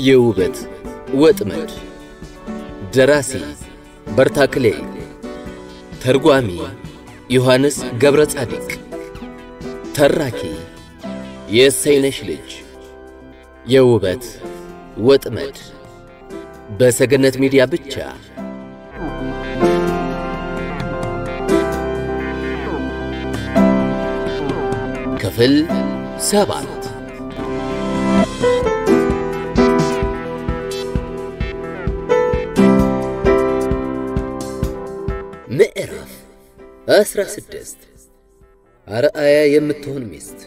የውበት ወጥመድ ደራሲ በርታክሌ ተርጓሚ ዮሐንስ ገብረ ጻዲቅ ተራኪ የእሰይነሽ ልጅ የውበት ወጥመድ በሰገነት ሚዲያ ብቻ ክፍል ሰባት ምዕራፍ አስራ ስድስት አርአያ የምትሆን ሚስት።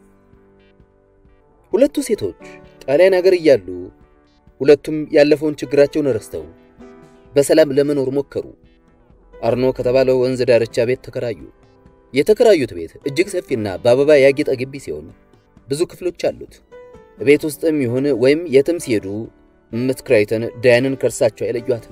ሁለቱ ሴቶች ጣሊያን አገር እያሉ ሁለቱም ያለፈውን ችግራቸውን ረስተው በሰላም ለመኖር ሞከሩ። አርኖ ከተባለው ወንዝ ዳርቻ ቤት ተከራዩ። የተከራዩት ቤት እጅግ ሰፊና በአበባ ያጌጠ ግቢ ሲሆን ብዙ ክፍሎች አሉት። ቤት ውስጥም ይሁን ወይም የትም ሲሄዱ እምት ክራይተን ዳያንን ከእርሳቸው አይለዩአትም።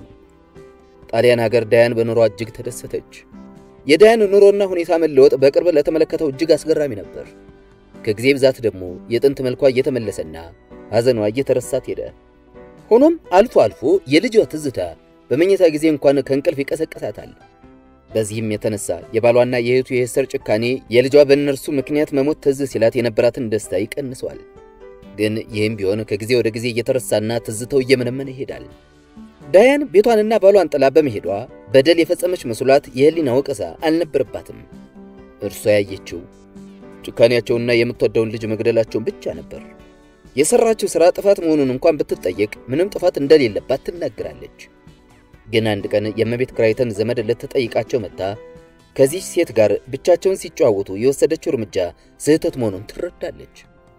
ጣሊያን ሀገር ዳያን በኑሯ እጅግ ተደሰተች። የዳያን ኑሮና ሁኔታ መለወጥ በቅርብ ለተመለከተው እጅግ አስገራሚ ነበር። ከጊዜ ብዛት ደግሞ የጥንት መልኳ እየተመለሰና ሐዘኗ እየተረሳት ሄደ። ሆኖም አልፎ አልፎ የልጇ ትዝታ በመኝታ ጊዜ እንኳን ከእንቅልፍ ይቀሰቀሳታል። በዚህም የተነሳ የባሏና የእህቱ የኤስተር ጭካኔ የልጇ በእነርሱ ምክንያት መሞት ትዝ ሲላት የነበራትን ደስታ ይቀንሰዋል። ግን ይህም ቢሆን ከጊዜ ወደ ጊዜ እየተረሳና ትዝተው እየመነመነ ይሄዳል። ዳያን ቤቷንና ባሏን ጥላ በመሄዷ በደል የፈጸመች መስሏት የህሊና ወቀሳ አልነበረባትም። እርሷ ያየችው ጭካኔያቸውና የምትወደውን ልጅ መግደላቸውን ብቻ ነበር። የሰራችው ሥራ ጥፋት መሆኑን እንኳን ብትጠየቅ ምንም ጥፋት እንደሌለባት ትናገራለች። ግን አንድ ቀን የእመቤት ክራይተን ዘመድ ልትጠይቃቸው መጥታ ከዚህ ሴት ጋር ብቻቸውን ሲጨዋወቱ የወሰደችው እርምጃ ስህተት መሆኑን ትረዳለች።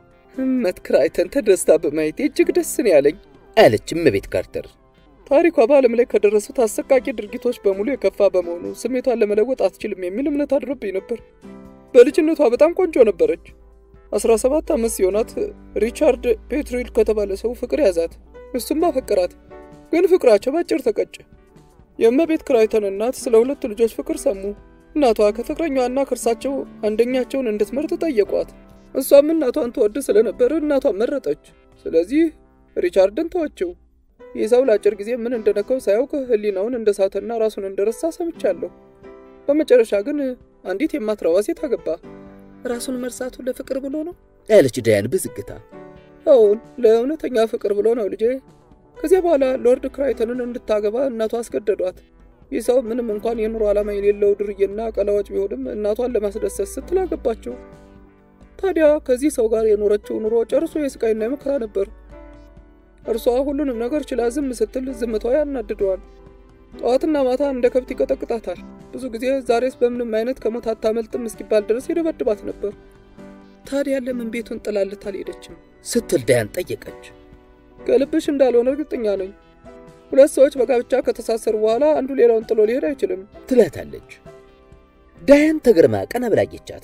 እመት ክራይተን ተደስታ በማየቴ እጅግ ደስ ነው ያለኝ አለች እመቤት ካርተር። ታሪኳ በዓለም ላይ ከደረሱት አሰቃቂ ድርጊቶች በሙሉ የከፋ በመሆኑ ስሜቷን ለመለወጥ አትችልም የሚል እምነት አድሮብኝ ነበር። በልጅነቷ በጣም ቆንጆ ነበረች። 17 ዓመት ሲሆናት ሪቻርድ ፔትሪል ከተባለ ሰው ፍቅር ያዛት። እሱም አፈቀራት። ግን ፍቅራቸው ባጭር ተቀጨ። የእመቤት ክራይተን እናት ስለ ሁለቱ ልጆች ፍቅር ሰሙ። እናቷ ከፍቅረኛዋና ከእርሳቸው አንደኛቸውን እንድትመርጥ ጠየቋት። እሷም እናቷን ትወድ ስለነበር እናቷን መረጠች። ስለዚህ ሪቻርድን ተወችው። ይህ ሰው ለአጭር ጊዜ ምን እንደነካው ሳያውቅ ሕሊናውን እንደሳተና ራሱን እንደረሳ ሰምቻለሁ። በመጨረሻ ግን አንዲት የማትረባ ሴት አገባ። ራሱን መርሳቱ ለፍቅር ብሎ ነው ያለች ዳያን በዝግታ። አዎን ለእውነተኛ ፍቅር ብሎ ነው ልጄ። ከዚያ በኋላ ሎርድ ክራይተንን እንድታገባ እናቷ አስገደዷት። ይህ ሰው ምንም እንኳን የኑሮ ዓላማ የሌለው ድርዬና ቀላዋጭ ቢሆንም እናቷን ለማስደሰት ስትል አገባቸው። ታዲያ ከዚህ ሰው ጋር የኖረችው ኑሮ ጨርሶ የስቃይና የመከራ ነበር። እርሷ ሁሉንም ነገር ችላ ዝም ስትል ዝምቷ ያናድደዋል። ጠዋትና ማታ እንደ ከብት ይቀጠቅጣታል። ብዙ ጊዜ ዛሬስ በምንም አይነት ከሞት አታመልጥም እስኪባል ድረስ ይደበድባት ነበር። ታዲያ ለምን ቤቱን ጥላልት አልሄደችም ስትል ዳያን ጠየቀች። ከልብሽ እንዳልሆነ እርግጠኛ ነኝ። ሁለት ሰዎች በጋብቻ ከተሳሰሩ በኋላ አንዱ ሌላውን ጥሎ ሊሄድ አይችልም ትላታለች። ዳያን ተገርማ ቀና ብላ አየቻት።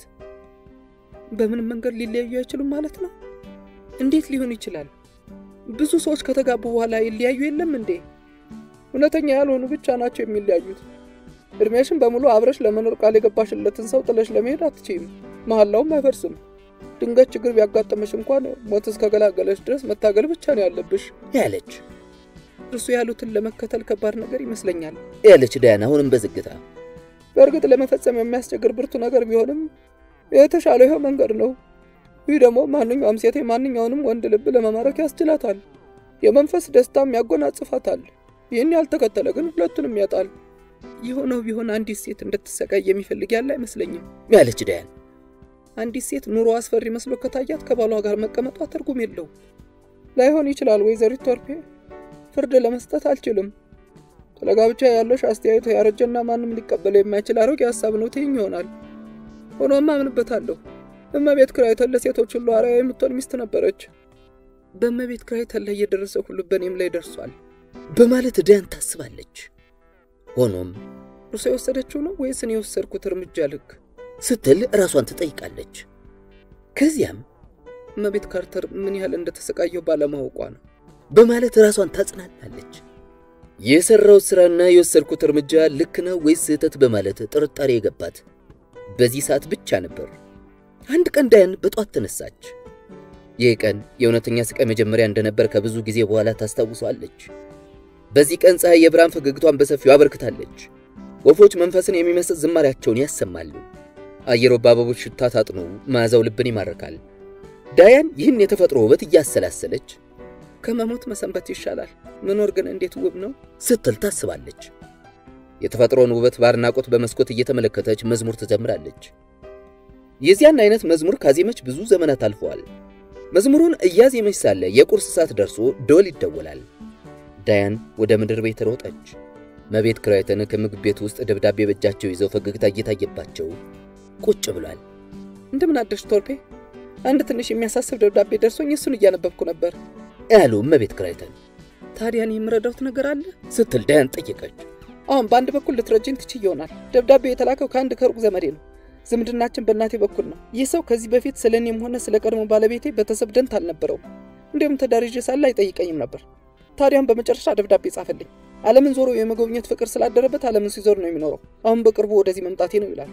በምንም መንገድ ሊለያዩ አይችሉም ማለት ነው? እንዴት ሊሆን ይችላል? ብዙ ሰዎች ከተጋቡ በኋላ ይለያዩ የለም እንዴ? እውነተኛ ያልሆኑ ብቻ ናቸው የሚለያዩት። እድሜሽን በሙሉ አብረሽ ለመኖር ቃል የገባሽለትን ሰው ጥለሽ ለመሄድ አትችይም። መሐላውም አይፈርስም። ድንገት ችግር ቢያጋጥምሽ እንኳን ሞት እስከገላገለሽ ድረስ መታገል ብቻ ነው ያለብሽ ያለች እርሱ ያሉትን ለመከተል ከባድ ነገር ይመስለኛል ያለች ዳያን አሁንም በዝግታ። በእርግጥ ለመፈጸም የሚያስቸግር ብርቱ ነገር ቢሆንም የተሻለው ይኸው መንገድ ነው። ይህ ደግሞ ማንኛውም ሴት ማንኛውንም ወንድ ልብ ለመማረክ ያስችላታል፣ የመንፈስ ደስታም ያጎናጽፋታል። ይህን ያልተከተለ ግን ሁለቱንም ያጣል። የሆነው ቢሆን አንዲት ሴት እንድትሰቃይ የሚፈልግ ያለ አይመስለኝም ያለች ዳያን። አንዲት ሴት ኑሮ አስፈሪ መስሎ ከታያት ከባሏ ጋር መቀመጧ ትርጉም የለው። ላይሆን ይችላል ወይዘሪት ቶርፔ፣ ፍርድ ለመስጠት አልችልም። ስለ ጋብቻ ያለሽ አስተያየት ያረጀና ማንም ሊቀበለው የማይችል አሮጌ ሀሳብ ነው ትይኝ ይሆናል። ሆኖም አምንበታለሁ። እመቤት ክራይተን ለሴቶች ሁሉ አርአያ የምትሆን ሚስት ነበረች። በእመቤት ክራይተን ላይ የደረሰ ሁሉ በእኔም ላይ ደርሷል በማለት ዳያን ታስባለች። ሆኖም እርሷ የወሰደችው ነው ወይስ እኔ የወሰድኩት እርምጃ ልክ ስትል ራሷን ትጠይቃለች። ከዚያም እመቤት ካርተር ምን ያህል እንደተሰቃየው ባለማወቋ ነው በማለት ራሷን ታጽናናለች። የሰራው ስራና የወሰድኩት እርምጃ ልክ ነው ወይስ ስህተት በማለት ጥርጣሬ የገባት በዚህ ሰዓት ብቻ ነበር። አንድ ቀን ዳያን በጧት ተነሳች። ይህ ቀን የእውነተኛ ስቃይ መጀመሪያ እንደነበር ከብዙ ጊዜ በኋላ ታስታውሷለች። በዚህ ቀን ፀሐይ የብርሃን ፈገግቷን በሰፊው አበርክታለች። ወፎች መንፈስን የሚመስል ዝማሪያቸውን ያሰማሉ። አየሩ በአበቦች ሽታ ታጥኖ መዓዛው ልብን ይማርካል። ዳያን ይህን የተፈጥሮ ውበት እያሰላሰለች ከመሞት መሰንበት ይሻላል፣ መኖር ግን እንዴት ውብ ነው ስትል ታስባለች። የተፈጥሮን ውበት በአድናቆት በመስኮት እየተመለከተች መዝሙር ትዘምራለች። የዚያን አይነት መዝሙር ካዜመች ብዙ ዘመናት አልፈዋል። መዝሙሩን እያዜመች ሳለ የቁርስ ሰዓት ደርሶ ደወል ይደወላል። ዳያን ወደ ምድር ቤት ሮጠች። መቤት ክራይተን ከምግብ ቤት ውስጥ ደብዳቤ በእጃቸው ይዘው ፈገግታ እየታየባቸው ቁጭ ብሏል። እንደምን አደርሽ ቶልፔ? አንድ ትንሽ የሚያሳስብ ደብዳቤ ደርሶኝ እሱን እያነበብኩ ነበር ያሉ መቤት ክራይተን። ታዲያን የምረዳውት ነገር አለ ስትል ዳያን ጠየቀች። አሁን በአንድ በኩል ልትረጅኝ ትችይ ይሆናል። ደብዳቤው የተላከው ከአንድ ከሩቅ ዘመዴ ነው። ዝምድናችን በእናቴ በኩል ነው። ይህ ሰው ከዚህ በፊት ስለ እኔም ሆነ ስለ ቀድሞ ባለቤቴ ቤተሰብ ደንታ አልነበረውም። እንዲሁም ትዳር ይዤ ሳለ አይጠይቀኝም ነበር። ታዲያም በመጨረሻ ደብዳቤ ጻፈልኝ። ዓለምን ዞሮ የመጎብኘት ፍቅር ስላደረበት ዓለምን ሲዞር ነው የሚኖረው። አሁን በቅርቡ ወደዚህ መምጣቴ ነው ይላል።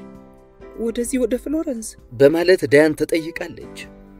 ወደዚህ ወደ ፍሎረንስ በማለት ዳያን ተጠይቃለች።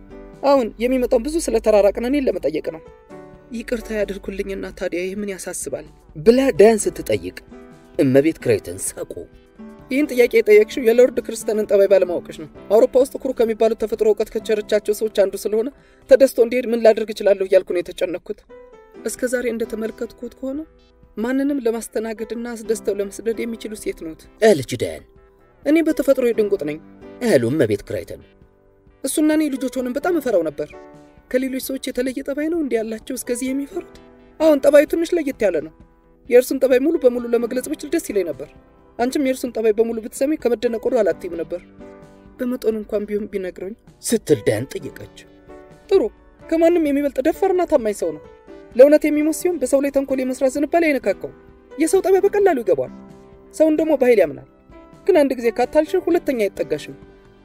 አሁን የሚመጣው ብዙ ስለተራራቅን እኔን ለመጠየቅ ነው። ይቅርታ ያድርጉልኝና ታዲያ ይህ ምን ያሳስባል ብላ ዳያን ስትጠይቅ እመቤት ክራይተን ሳቁ። ይህን ጥያቄ የጠየቅሽው የሎርድ ክርስተንን ጠባይ ባለማወቅሽ ነው። አውሮፓ ውስጥ ኩሩ ከሚባሉት ተፈጥሮ እውቀት ከቸረቻቸው ሰዎች አንዱ ስለሆነ ተደስቶ እንዲሄድ ምን ላደርግ እችላለሁ እያልኩ ነው የተጨነቅኩት። እስከ ዛሬ እንደተመለከትኩት ከሆነ ማንንም ለማስተናገድና አስደስተው ለመስደድ የሚችሉ ሴት ኖት አለች ዳያን። እኔ በተፈጥሮ ድንቁጥ ነኝ አሉ እመቤት ክራይተን። እሱና እኔ ልጆች ሆነን በጣም እፈራው ነበር። ከሌሎች ሰዎች የተለየ ጠባይ ነው እንዲህ ያላቸው እስከዚህ የሚፈሩት። አሁን ጠባዩ ትንሽ ለየት ያለ ነው። የእርሱን ጠባይ ሙሉ በሙሉ ለመግለጽ ብችል ደስ ይለኝ ነበር። አንቺም የእርሱን ጠባይ በሙሉ ብትሰሚ ከመደነቅ ወደ አላትም ነበር። በመጠኑ እንኳን ቢሆን ቢነግረኝ ስትል ዳያን ጠየቀች። ጥሩ። ከማንም የሚበልጥ ደፋርና ታማኝ ሰው ነው። ለእውነት የሚሞት ሲሆን በሰው ላይ ተንኮል የመስራት ዝንባሌ አይነካካውም። የሰው ጠባይ በቀላሉ ይገባል። ሰውን ደግሞ በኃይል ያምናል። ግን አንድ ጊዜ ካታልሽ ሁለተኛ አይጠጋሽም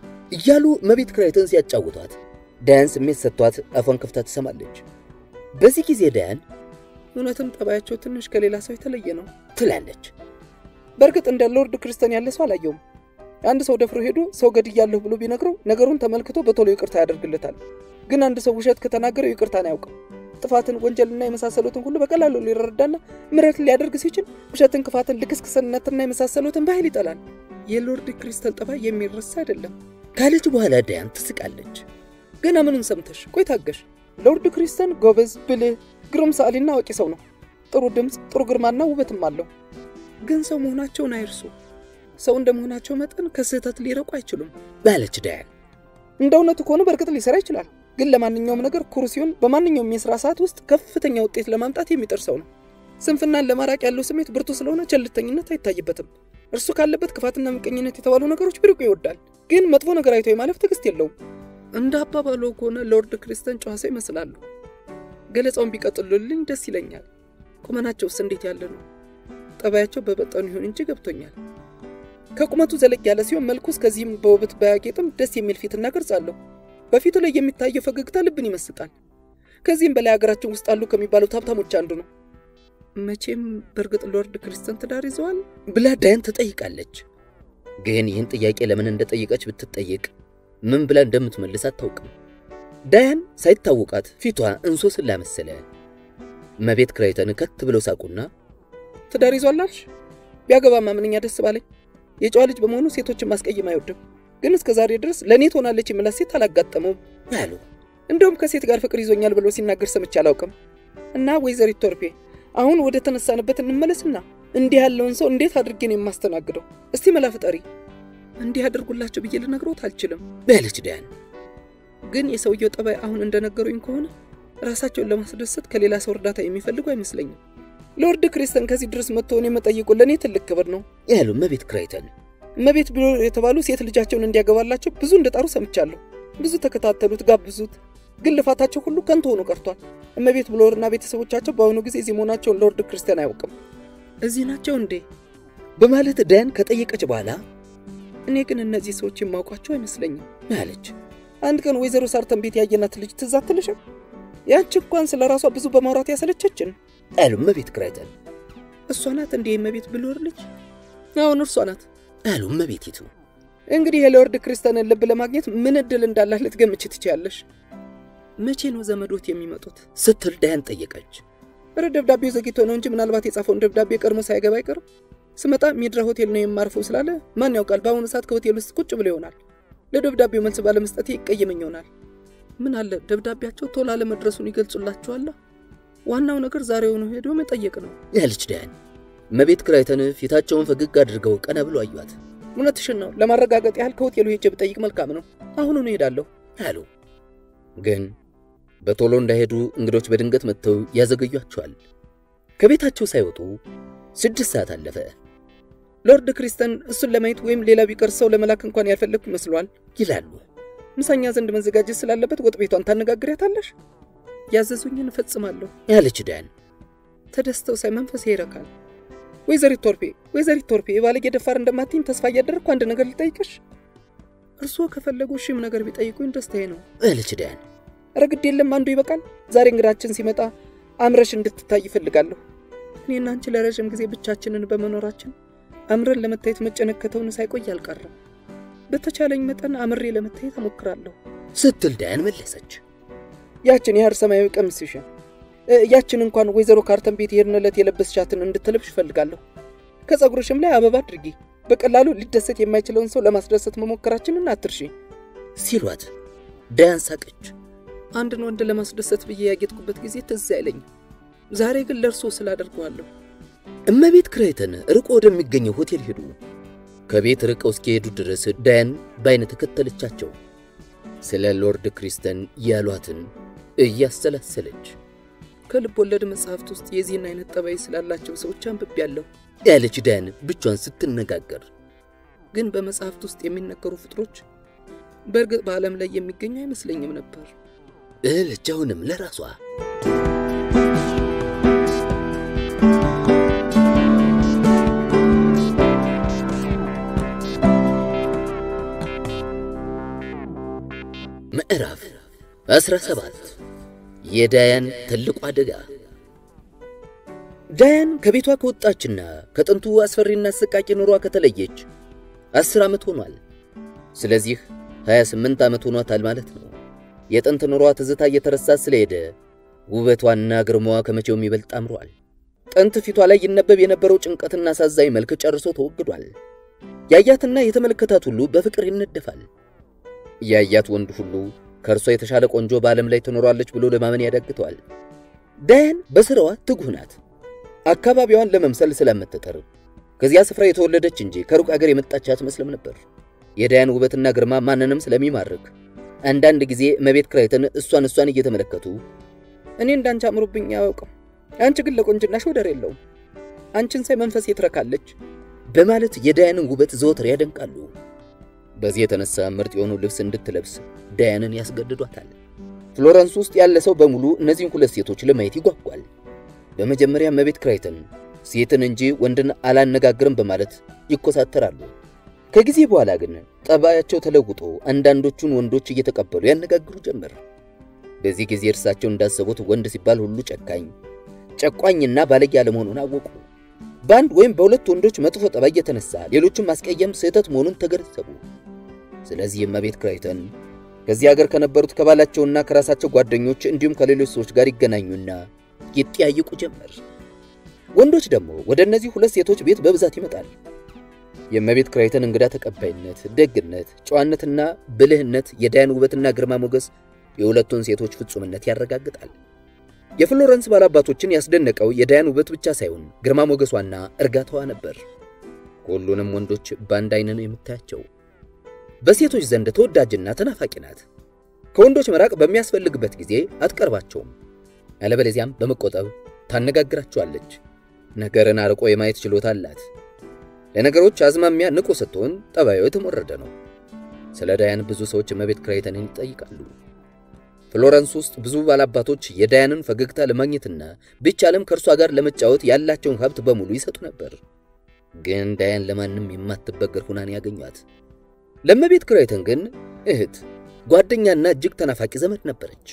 እያሉ እመቤት ክራይተን ሲያጫውቷት ዳያን ስሜት ሰጥቷት አፏን ከፍታ ትሰማለች። በዚህ ጊዜ ዳያን እውነትም ጠባያቸው ትንሽ ከሌላ ሰው የተለየ ነው ትላለች። በእርግጥ እንደ ሎርድ ክርስቲያን ያለ ሰው አላየውም። አንድ ሰው ደፍሮ ሄዶ ሰው ገድያለሁ ብሎ ቢነግረው ነገሩን ተመልክቶ በቶሎ ይቅርታ ያደርግለታል። ግን አንድ ሰው ውሸት ከተናገረው ይቅርታን አያውቅም። ጥፋትን፣ ወንጀልና የመሳሰሉትን ሁሉ በቀላሉ ሊረዳና ምሕረት ሊያደርግ ሲችል ውሸትን፣ ክፋትን፣ ልክስክስነትና የመሳሰሉትን በኃይል ይጠላል። የሎርድ ክሪስተን ጠባይ የሚረሳ አይደለም ካለች በኋላ ዳያን ትስቃለች። ገና ምኑን ሰምተሽ? ቆይ ታገሽ። ሎርድ ክሪስተን ጎበዝ፣ ብልህ፣ ግሩም ሰዓሊና አዋቂ ሰው ነው። ጥሩ ድምፅ፣ ጥሩ ግርማና ውበትም አለው። ግን ሰው መሆናቸውን አይርሱ። ሰው እንደመሆናቸው መጠን ከስህተት ሊረቁ አይችሉም ባለች ዳያን። እንደ እውነቱ ከሆነ በእርግጥ ሊሰራ ይችላል። ግን ለማንኛውም ነገር ኩሩ ሲሆን በማንኛውም የሥራ ሰዓት ውስጥ ከፍተኛ ውጤት ለማምጣት የሚጥር ሰው ነው። ስንፍናን ለማራቅ ያለው ስሜት ብርቱ ስለሆነ ቸልተኝነት አይታይበትም። እርሱ ካለበት ክፋትና ምቀኝነት የተባሉ ነገሮች ቢርቁ ይወዳል። ግን መጥፎ ነገር አይቶ የማለፍ ትዕግስት የለውም። እንደ አባባሎ ከሆነ ሎርድ ክሪስተን ጨዋ ሰው ይመስላሉ። ገለጻውን ቢቀጥሉልኝ ደስ ይለኛል። ቁመናቸውስ እንዴት ያለ ነው? ጠባያቸው በመጠኑ ይሁን እንጂ ገብቶኛል። ከቁመቱ ዘለግ ያለ ሲሆን መልኩስ ከዚህም በውበት ባያጌጥም ደስ የሚል ፊትና ቅርጽ አለው። በፊቱ ላይ የሚታየው ፈገግታ ልብን ይመስጣል። ከዚህም በላይ ሀገራችን ውስጥ አሉ ከሚባሉት ሀብታሞች አንዱ ነው። መቼም በእርግጥ ሎርድ ክሪስተን ትዳር ይዘዋል ብላ ዳያን ትጠይቃለች። ግን ይህን ጥያቄ ለምን እንደጠየቀች ብትጠየቅ ምን ብላ እንደምትመልስ አታውቅም። ዳያን ሳይታወቃት ፊቷ እንሶስላ መሰለ። እመቤት ክራይተን ከት ብለው ሳቁና ትዳር ይዟል አልሽ? ቢያገባማ ምንኛ ደስ ባለኝ። የጨዋ ልጅ በመሆኑ ሴቶችን ማስቀየም አይወድም። ግን እስከ ዛሬ ድረስ ለእኔ ትሆናለች የምላት ሴት አላጋጠመውም ያሉ እንደውም ከሴት ጋር ፍቅር ይዞኛል ብሎ ሲናገር ሰምቼ አላውቅም። እና ወይዘሪት ቶርፔ አሁን ወደ ተነሳንበት እንመለስና እንዲህ ያለውን ሰው እንዴት አድርጌ ነው የማስተናግደው? እስቲ መላ ፍጠሪ። እንዲህ ያደርጉላቸው ብዬ ልነግሮት አልችልም በለች ዳያን። ግን የሰውየው ጠባይ አሁን እንደነገሩኝ ከሆነ ራሳቸውን ለማስደሰት ከሌላ ሰው እርዳታ የሚፈልጉ አይመስለኝም። ሎርድ ክሪስተን ከዚህ ድረስ መጥቶ እኔ መጠየቁ ለእኔ ትልቅ ክብር ነው ያሉ እመቤት ክራይተን እመቤት ብሎ የተባሉ ሴት ልጃቸውን እንዲያገባላቸው ብዙ እንደጣሩ ሰምቻለሁ። ብዙ ተከታተሉት፣ ጋብዙት። ግን ልፋታቸው ሁሉ ከንቱ ሆኖ ቀርቷል። እመቤት ብሎርና ቤተሰቦቻቸው በአሁኑ ጊዜ እዚህ መሆናቸውን ሎርድ ክርስቲያን አያውቅም። እዚህ ናቸው እንዴ በማለት ዳያን ከጠየቀች በኋላ እኔ ግን እነዚህ ሰዎች የማውቋቸው አይመስለኝም አለች። አንድ ቀን ወይዘሮ ሳርተን ቤት ያየናት ልጅ ትዝ አትልሽም? ያች እንኳን ስለ ራሷ ብዙ በማውራት ያሰለቸችን አሉ እመቤት ክራይተን እሷ ናት እንዴ እመቤት ብሎር ልጅ? አሁን እርሷ ናት አሉ እመቤቲቱ። እንግዲህ የሎርድ ክርስቲያንን ልብ ለማግኘት ምን እድል እንዳላት ልትገምች ትችያለሽ። መቼ ነው ዘመዶት የሚመጡት ስትል ዳያን ጠየቀች። እረ ደብዳቤው ዘግይቶ ነው እንጂ ምናልባት የጻፈውን ደብዳቤ ቀድሞ ሳይገባ አይቀርም። ስመጣ ሚድራ ሆቴል ነው የማርፈው ስላለ ማን ያውቃል፣ በአሁኑ ሰዓት ከሆቴል ውስጥ ቁጭ ብሎ ይሆናል። ለደብዳቤው መልስ ባለመስጠቴ ይቀየመኝ ይሆናል። ምን አለ ደብዳቤያቸው ቶሎ አለመድረሱን ይገልጹላችኋል። ዋናው ነገር ዛሬውኑ ሄዶ መጠየቅ ነው ያለች ዳያን እመቤት ክራይተን ፊታቸውን ፈገግ አድርገው ቀና ብሎ አዩት። እውነትሽን ነው። ለማረጋገጥ ያህል ከሆቴሉ ሄጄ ብጠይቅ መልካም ነው። አሁኑኑ እሄዳለሁ አሉ። ግን በቶሎ እንዳይሄዱ እንግዶች በድንገት መጥተው ያዘገዩአቸዋል። ከቤታቸው ሳይወጡ ስድስት ሰዓት አለፈ። ሎርድ ክሪስተን እሱን ለማየት ወይም ሌላ ቢቀር ሰው ለመላክ እንኳን ያልፈለግኩ ይመስሏል ይላሉ። ምሳኛ ዘንድ መዘጋጀት ስላለበት ወጥ ቤቷን ታነጋግሪያታለሽ። ያዘዙኝን እፈጽማለሁ ያለች ዳያን ተደስተው ሳይ መንፈሴ ይረካል። ወይዘሪት ቶርፔ ወይዘሪት ቶርፔ የባለጌ ደፋር እንደማትኝ ተስፋ እያደረግኩ አንድ ነገር ልጠይቅሽ። እርስዎ ከፈለጉ ሺም ነገር ቢጠይቁኝ ደስታዬ ነው ያለች ዳያን ኧረ ግድ የለም አንዱ ይበቃል። ዛሬ እንግዳችን ሲመጣ አምረሽ እንድትታይ ይፈልጋለሁ። እኔና አንቺ ለረዥም ጊዜ ብቻችንን በመኖራችን አምረን ለመታየት መጨነቅ ከተውን ሳይቆይ አልቀረም። በተቻለኝ መጠን አምሬ ለመታየት እሞክራለሁ ስትል ዳያን መለሰች። ያችን የሐር ሰማያዊ ቀሚስሽን ያችን እንኳን ወይዘሮ ካርተን ቤት የሄድንለት የለበስሻትን እንድትለብሽ እፈልጋለሁ። ከፀጉርሽም ላይ አበባ አድርጊ። በቀላሉ ሊደሰት የማይችለውን ሰው ለማስደሰት መሞከራችንን አትርሺ ሲሏት ዳያን ሳቀች። አንድን ወንድ ለማስደሰት ብዬ ያጌጥኩበት ጊዜ ትዝ አይለኝም። ዛሬ ግን ለእርሶ ስላደርገዋለሁ። እመቤት ክራይተን ርቆ ወደሚገኘው ሆቴል ሄዱ። ከቤት ርቀው እስኪሄዱ ድረስ ዳያን በዓይነ ተከተለቻቸው። ስለ ሎርድ ክሪስተን ያሏትን እያሰላሰለች ከልብ ወለድ መጽሐፍት ውስጥ የዚህን አይነት ጠባይ ስላላቸው ሰዎች አንብቤያለሁ ያለች ዳያን ብቻዋን ስትነጋገር ግን በመጽሐፍት ውስጥ የሚነገሩ ፍጥሮች በእርግጥ በዓለም ላይ የሚገኙ አይመስለኝም ነበር እለች አሁንም ለራሷ። ምዕራፍ 17 የዳያን ትልቁ አደጋ። ዳያን ከቤቷ ከወጣችና ከጥንቱ አስፈሪና አሰቃቂ ኑሯ ከተለየች አስር ዓመት ሆኗል። ስለዚህ 28 ዓመት ሆኗታል ማለት ነው። የጥንት ኑሯ ትዝታ እየተረሳ ስለሄደ ውበቷና ግርማዋ ከመቼውም ይበልጥ አምሯል። ጥንት ፊቷ ላይ ይነበብ የነበረው ጭንቀትና አሳዛኝ መልክ ጨርሶ ተወግዷል። ያያትና የተመለከታት ሁሉ በፍቅር ይነደፋል። ያያት ወንድ ሁሉ ከእርሷ የተሻለ ቆንጆ በዓለም ላይ ትኖራለች ብሎ ለማመን ያዳግተዋል። ዳያን በሥራዋ ትጉህ ናት። አካባቢዋን ለመምሰል ስለምትጥር ከዚያ ስፍራ የተወለደች እንጂ ከሩቅ አገር የመጣች አትመስልም ነበር። የዳያን ውበትና ግርማ ማንንም ስለሚማርክ አንዳንድ ጊዜ እመቤት ክራይተን እሷን እሷን እየተመለከቱ እኔ እንዳንቺ አምሮብኝ አያውቅም፣ አንቺ ግን ለቆንጅናሽ ወደር የለውም፣ አንቺን ሳይ መንፈሴ ትረካለች በማለት የዳያንን ውበት ዘወትር ያደንቃሉ። በዚህ የተነሳ ምርጥ የሆኑ ልብስ እንድትለብስ ዳያንን ያስገድዷታል። ፍሎረንስ ውስጥ ያለ ሰው በሙሉ እነዚህን ሁለት ሴቶች ለማየት ይጓጓል። በመጀመሪያ እመቤት ክራይተን ሴትን እንጂ ወንድን አላነጋግርም በማለት ይኮሳተራሉ። ከጊዜ በኋላ ግን ጠባያቸው ተለውጦ አንዳንዶቹን ወንዶች እየተቀበሉ ያነጋግሩ ጀመር። በዚህ ጊዜ እርሳቸው እንዳሰቡት ወንድ ሲባል ሁሉ ጨካኝ፣ ጨቋኝና ባለጌ አለመሆኑን አወቁ። በአንድ ወይም በሁለት ወንዶች መጥፎ ጠባይ የተነሳ ሌሎችን ማስቀየም ስህተት መሆኑን ተገነዘቡ። ስለዚህ እመቤት ክራይተን ከዚህ ሀገር ከነበሩት ከባላቸውና ከራሳቸው ጓደኞች እንዲሁም ከሌሎች ሰዎች ጋር ይገናኙና ይጠያይቁ ጀመር። ወንዶች ደግሞ ወደ እነዚህ ሁለት ሴቶች ቤት በብዛት ይመጣል። የእመቤት ክራይተን እንግዳ ተቀባይነት፣ ደግነት፣ ጨዋነትና ብልህነት የዳያን ውበትና ግርማ ሞገስ የሁለቱን ሴቶች ፍጹምነት ያረጋግጣል። የፍሎረንስ ባላባቶችን ያስደነቀው የዳያን ውበት ብቻ ሳይሆን ግርማ ሞገሷና እርጋታዋ ነበር። ሁሉንም ወንዶች በአንድ አይን ነው የምታያቸው። በሴቶች ዘንድ ተወዳጅና ተናፋቂ ናት። ከወንዶች መራቅ በሚያስፈልግበት ጊዜ አትቀርባቸውም። ያለበለዚያም በመቆጠብ ታነጋግራቸዋለች። ነገርን አርቆ የማየት ችሎታ አላት። ለነገሮች አዝማሚያ ንቁ ስትሆን ጠባዩ የተሞረደ ነው። ስለ ዳያን ብዙ ሰዎች እመቤት ክራይተንን ይጠይቃሉ። ፍሎረንስ ውስጥ ብዙ ባላባቶች የዳያንን ፈገግታ ለማግኘትና ቢቻልም ከእርሷ ጋር ለመጫወት ያላቸውን ሀብት በሙሉ ይሰጡ ነበር። ግን ዳያን ለማንም የማትበገር ሁናን ያገኟት። ለእመቤት ክራይተን ግን እህት፣ ጓደኛና እጅግ ተናፋቂ ዘመድ ነበረች።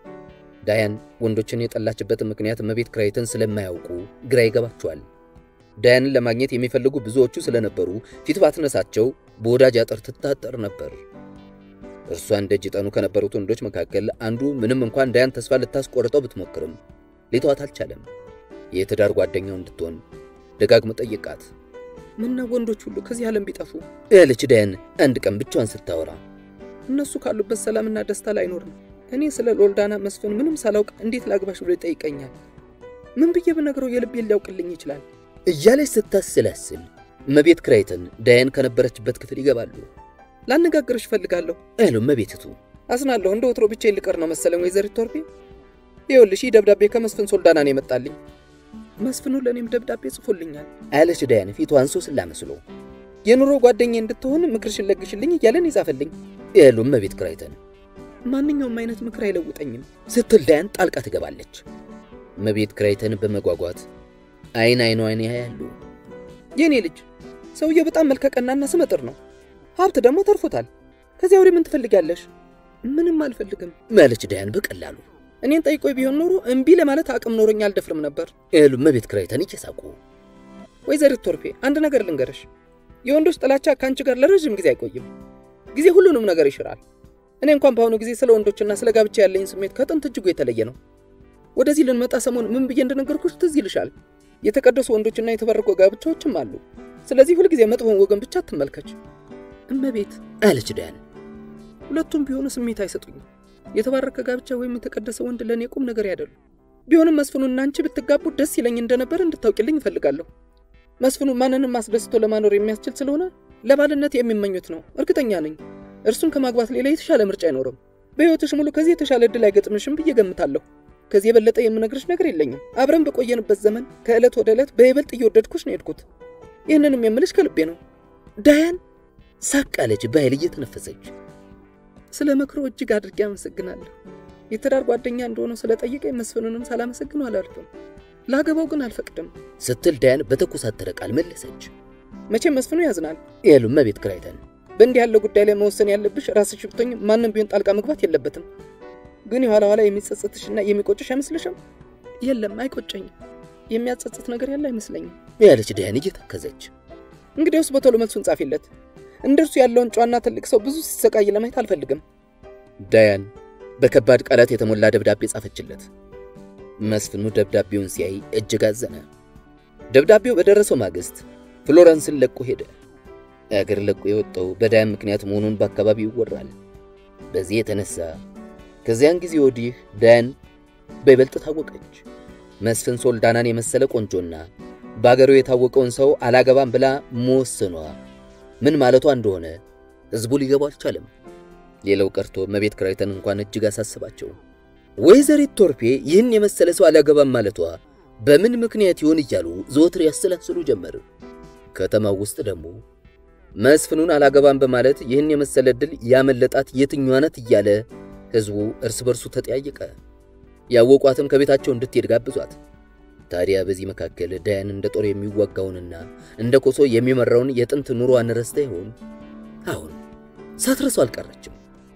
ዳያን ወንዶችን የጠላችበትን ምክንያት እመቤት ክራይተን ስለማያውቁ ግራ ይገባቸዋል። ዳያንን ለማግኘት የሚፈልጉ ብዙዎቹ ስለነበሩ ፊት ባትነሳቸው በወዳጅ አጥር ትታጠር ነበር። እርሷን ደጅ ጠኑ ከነበሩት ወንዶች መካከል አንዱ ምንም እንኳን ዳያን ተስፋ ልታስቆርጠው ብትሞክርም ሊተዋት አልቻለም። የትዳር ጓደኛው እንድትሆን ደጋግሞ ጠየቃት። ምነው ወንዶች ሁሉ ከዚህ ዓለም ቢጠፉ ያለች ዳያን አንድ ቀን ብቻዋን ስታወራ እነሱ ካሉበት ሰላምና ደስታ ላይኖር ነው። እኔ ስለ ሎልዳና መስፍን ምንም ሳላውቅ እንዴት ላግባሽ ብሎ ይጠይቀኛል? ምን ብዬ ብነግረው የልቤን ሊያውቅልኝ ይችላል? እያለች ስታስላስል እመቤት ክራይተን ዳያን ከነበረችበት ክፍል ይገባሉ። ላነጋግርሽ እፈልጋለሁ አሉ እመቤትቱ። አዝናለሁ፣ እንደ ወትሮ ብቻዬን ልቀር ነው መሰለኝ ወይዘሪት ቶርቤ። ይኸውልሽ ይህ ደብዳቤ ከመስፍን ሶልዳና ነው የመጣልኝ። መስፍኑ ለእኔም ደብዳቤ ጽፎልኛል አለች ዳያን ፊቷን ሶስላ መስሎ። የኑሮ ጓደኛ እንድትሆን ምክርሽን ለግሽልኝ እያለን ይጻፈልኝ ያሉ እመቤት ክራይተን ማንኛውም አይነት ምክር አይለውጠኝም ስትል ዳያን ጣልቃ ትገባለች። እመቤት ክራይተን በመጓጓት አይን አይኗን ያያሉ። የእኔ ልጅ ሰውየው በጣም መልከቀናና ስመጥር ነው። ሀብት ደግሞ ተርፎታል። ከዚያ ወዲህ ምን ትፈልጊያለሽ? ምንም አልፈልግም ማለች ዳያን በቀላሉ። እኔን ጠይቆ ቢሆን ኖሮ እምቢ ለማለት አቅም ኖሮኝ አልደፍርም ነበር ያሉ እመቤት ክራይተን እየሳቁ ወይዘሪት ቶርፔ አንድ ነገር ልንገርሽ። የወንዶች ጥላቻ ከአንቺ ጋር ለረዥም ጊዜ አይቆይም። ጊዜ ሁሉንም ነገር ይሽራል። እኔ እንኳን በአሁኑ ጊዜ ስለ ወንዶችና ስለ ጋብቻ ያለኝ ስሜት ከጥንት እጅጉ የተለየ ነው። ወደዚህ ልንመጣ ሰሞን ምን ብዬ እንደነገርኩሽ ትዝ ይልሻል። የተቀደሱ ወንዶችና የተባረኩ ጋብቻዎችም አሉ። ስለዚህ ሁልጊዜ መጥፎን ወገን ብቻ አትመልከች። እመቤት አለች ዳያን። ሁለቱም ቢሆኑ ስሜት አይሰጡኝም። የተባረከ ጋብቻ ወይም የተቀደሰ ወንድ ለእኔ ቁም ነገር ያደሉ ቢሆንም መስፍኑና አንቺ ብትጋቡ ደስ ይለኝ እንደነበር እንድታውቂልኝ እፈልጋለሁ። መስፍኑ ማንንም አስደስቶ ለማኖር የሚያስችል ስለሆነ ለባልነት የሚመኙት ነው፣ እርግጠኛ ነኝ። እርሱን ከማግባት ሌላ የተሻለ ምርጫ አይኖርም። በሕይወትሽ ሙሉ ከዚህ የተሻለ ዕድል አይገጥምሽም ብዬ ገምታለሁ። ከዚህ የበለጠ የምነግርሽ ነገር የለኝም። አብረን በቆየንበት ዘመን ከዕለት ወደ ዕለት በይበልጥ እየወደድኩሽ ነው የሄድኩት። ይህንንም የምልሽ ከልቤ ነው። ዳያን ሳቅ አለች በኃይል እየተነፈሰች። ስለ ምክሮ እጅግ አድርጌ አመሰግናለሁ። የትዳር ጓደኛ እንደሆነ ስለጠየቀኝ መስፍኑንም ሳላመሰግነው አላልፍም። ላገባው ግን አልፈቅድም ስትል ዳያን በተኮሳተረ ቃል መለሰች። መቼም መስፍኑ ያዝናል ያሉ እመቤት ክራይተን በእንዲህ ያለው ጉዳይ ላይ መወሰን ያለብሽ ራስሽ ብትሆኝ ማንም ቢሆን ጣልቃ መግባት የለበትም። ግን የኋላ ኋላ የሚጸጽትሽና የሚቆጭሽ አይመስልሽም? የለም አይቆጨኝም። የሚያጸጽት ነገር ያለ አይመስለኝም ያለች ዳያን እየተከዘች። እንግዲያውስ በቶሎ መልሱን ጻፊለት። እንደርሱ ያለውን ጨዋና ትልቅ ሰው ብዙ ሲሰቃይ ለማየት አልፈልግም። ዳያን በከባድ ቃላት የተሞላ ደብዳቤ ጻፈችለት። መስፍኑ ደብዳቤውን ሲያይ እጅግ አዘነ። ደብዳቤው በደረሰው ማግስት ፍሎረንስን ለቆ ሄደ። አገር ለቆ የወጣው በዳያን ምክንያት መሆኑን በአካባቢው ይወራል። በዚህ የተነሳ ከዚያን ጊዜ ወዲህ ዳያን በይበልጥ ታወቀች። መስፍን ሶልዳናን የመሰለ ቆንጆና በአገሩ የታወቀውን ሰው አላገባም ብላ መወሰኗ ምን ማለቷ እንደሆነ ሕዝቡ ሊገባው አልቻለም። ሌላው ቀርቶ እመቤት ክራይተን እንኳን እጅግ አሳስባቸው። ወይዘሪት ቶርፔ ይህን የመሰለ ሰው አላገባም ማለቷ በምን ምክንያት ይሆን እያሉ ዘወትር ያሰላስሉ ጀመር። ከተማው ውስጥ ደግሞ መስፍኑን አላገባም በማለት ይህን የመሰለ ዕድል ያመለጣት የትኛዋ ናት እያለ ሕዝቡ እርስ በርሱ ተጠያየቀ። ያወቋትም ከቤታቸው እንድትሄድ ጋብዟት። ታዲያ በዚህ መካከል ዳያን እንደ ጦር የሚዋጋውንና እንደ ኮሶ የሚመራውን የጥንት ኑሮዋን ረስታ ይሆን? አሁን ሳትረሱ አልቀረችም።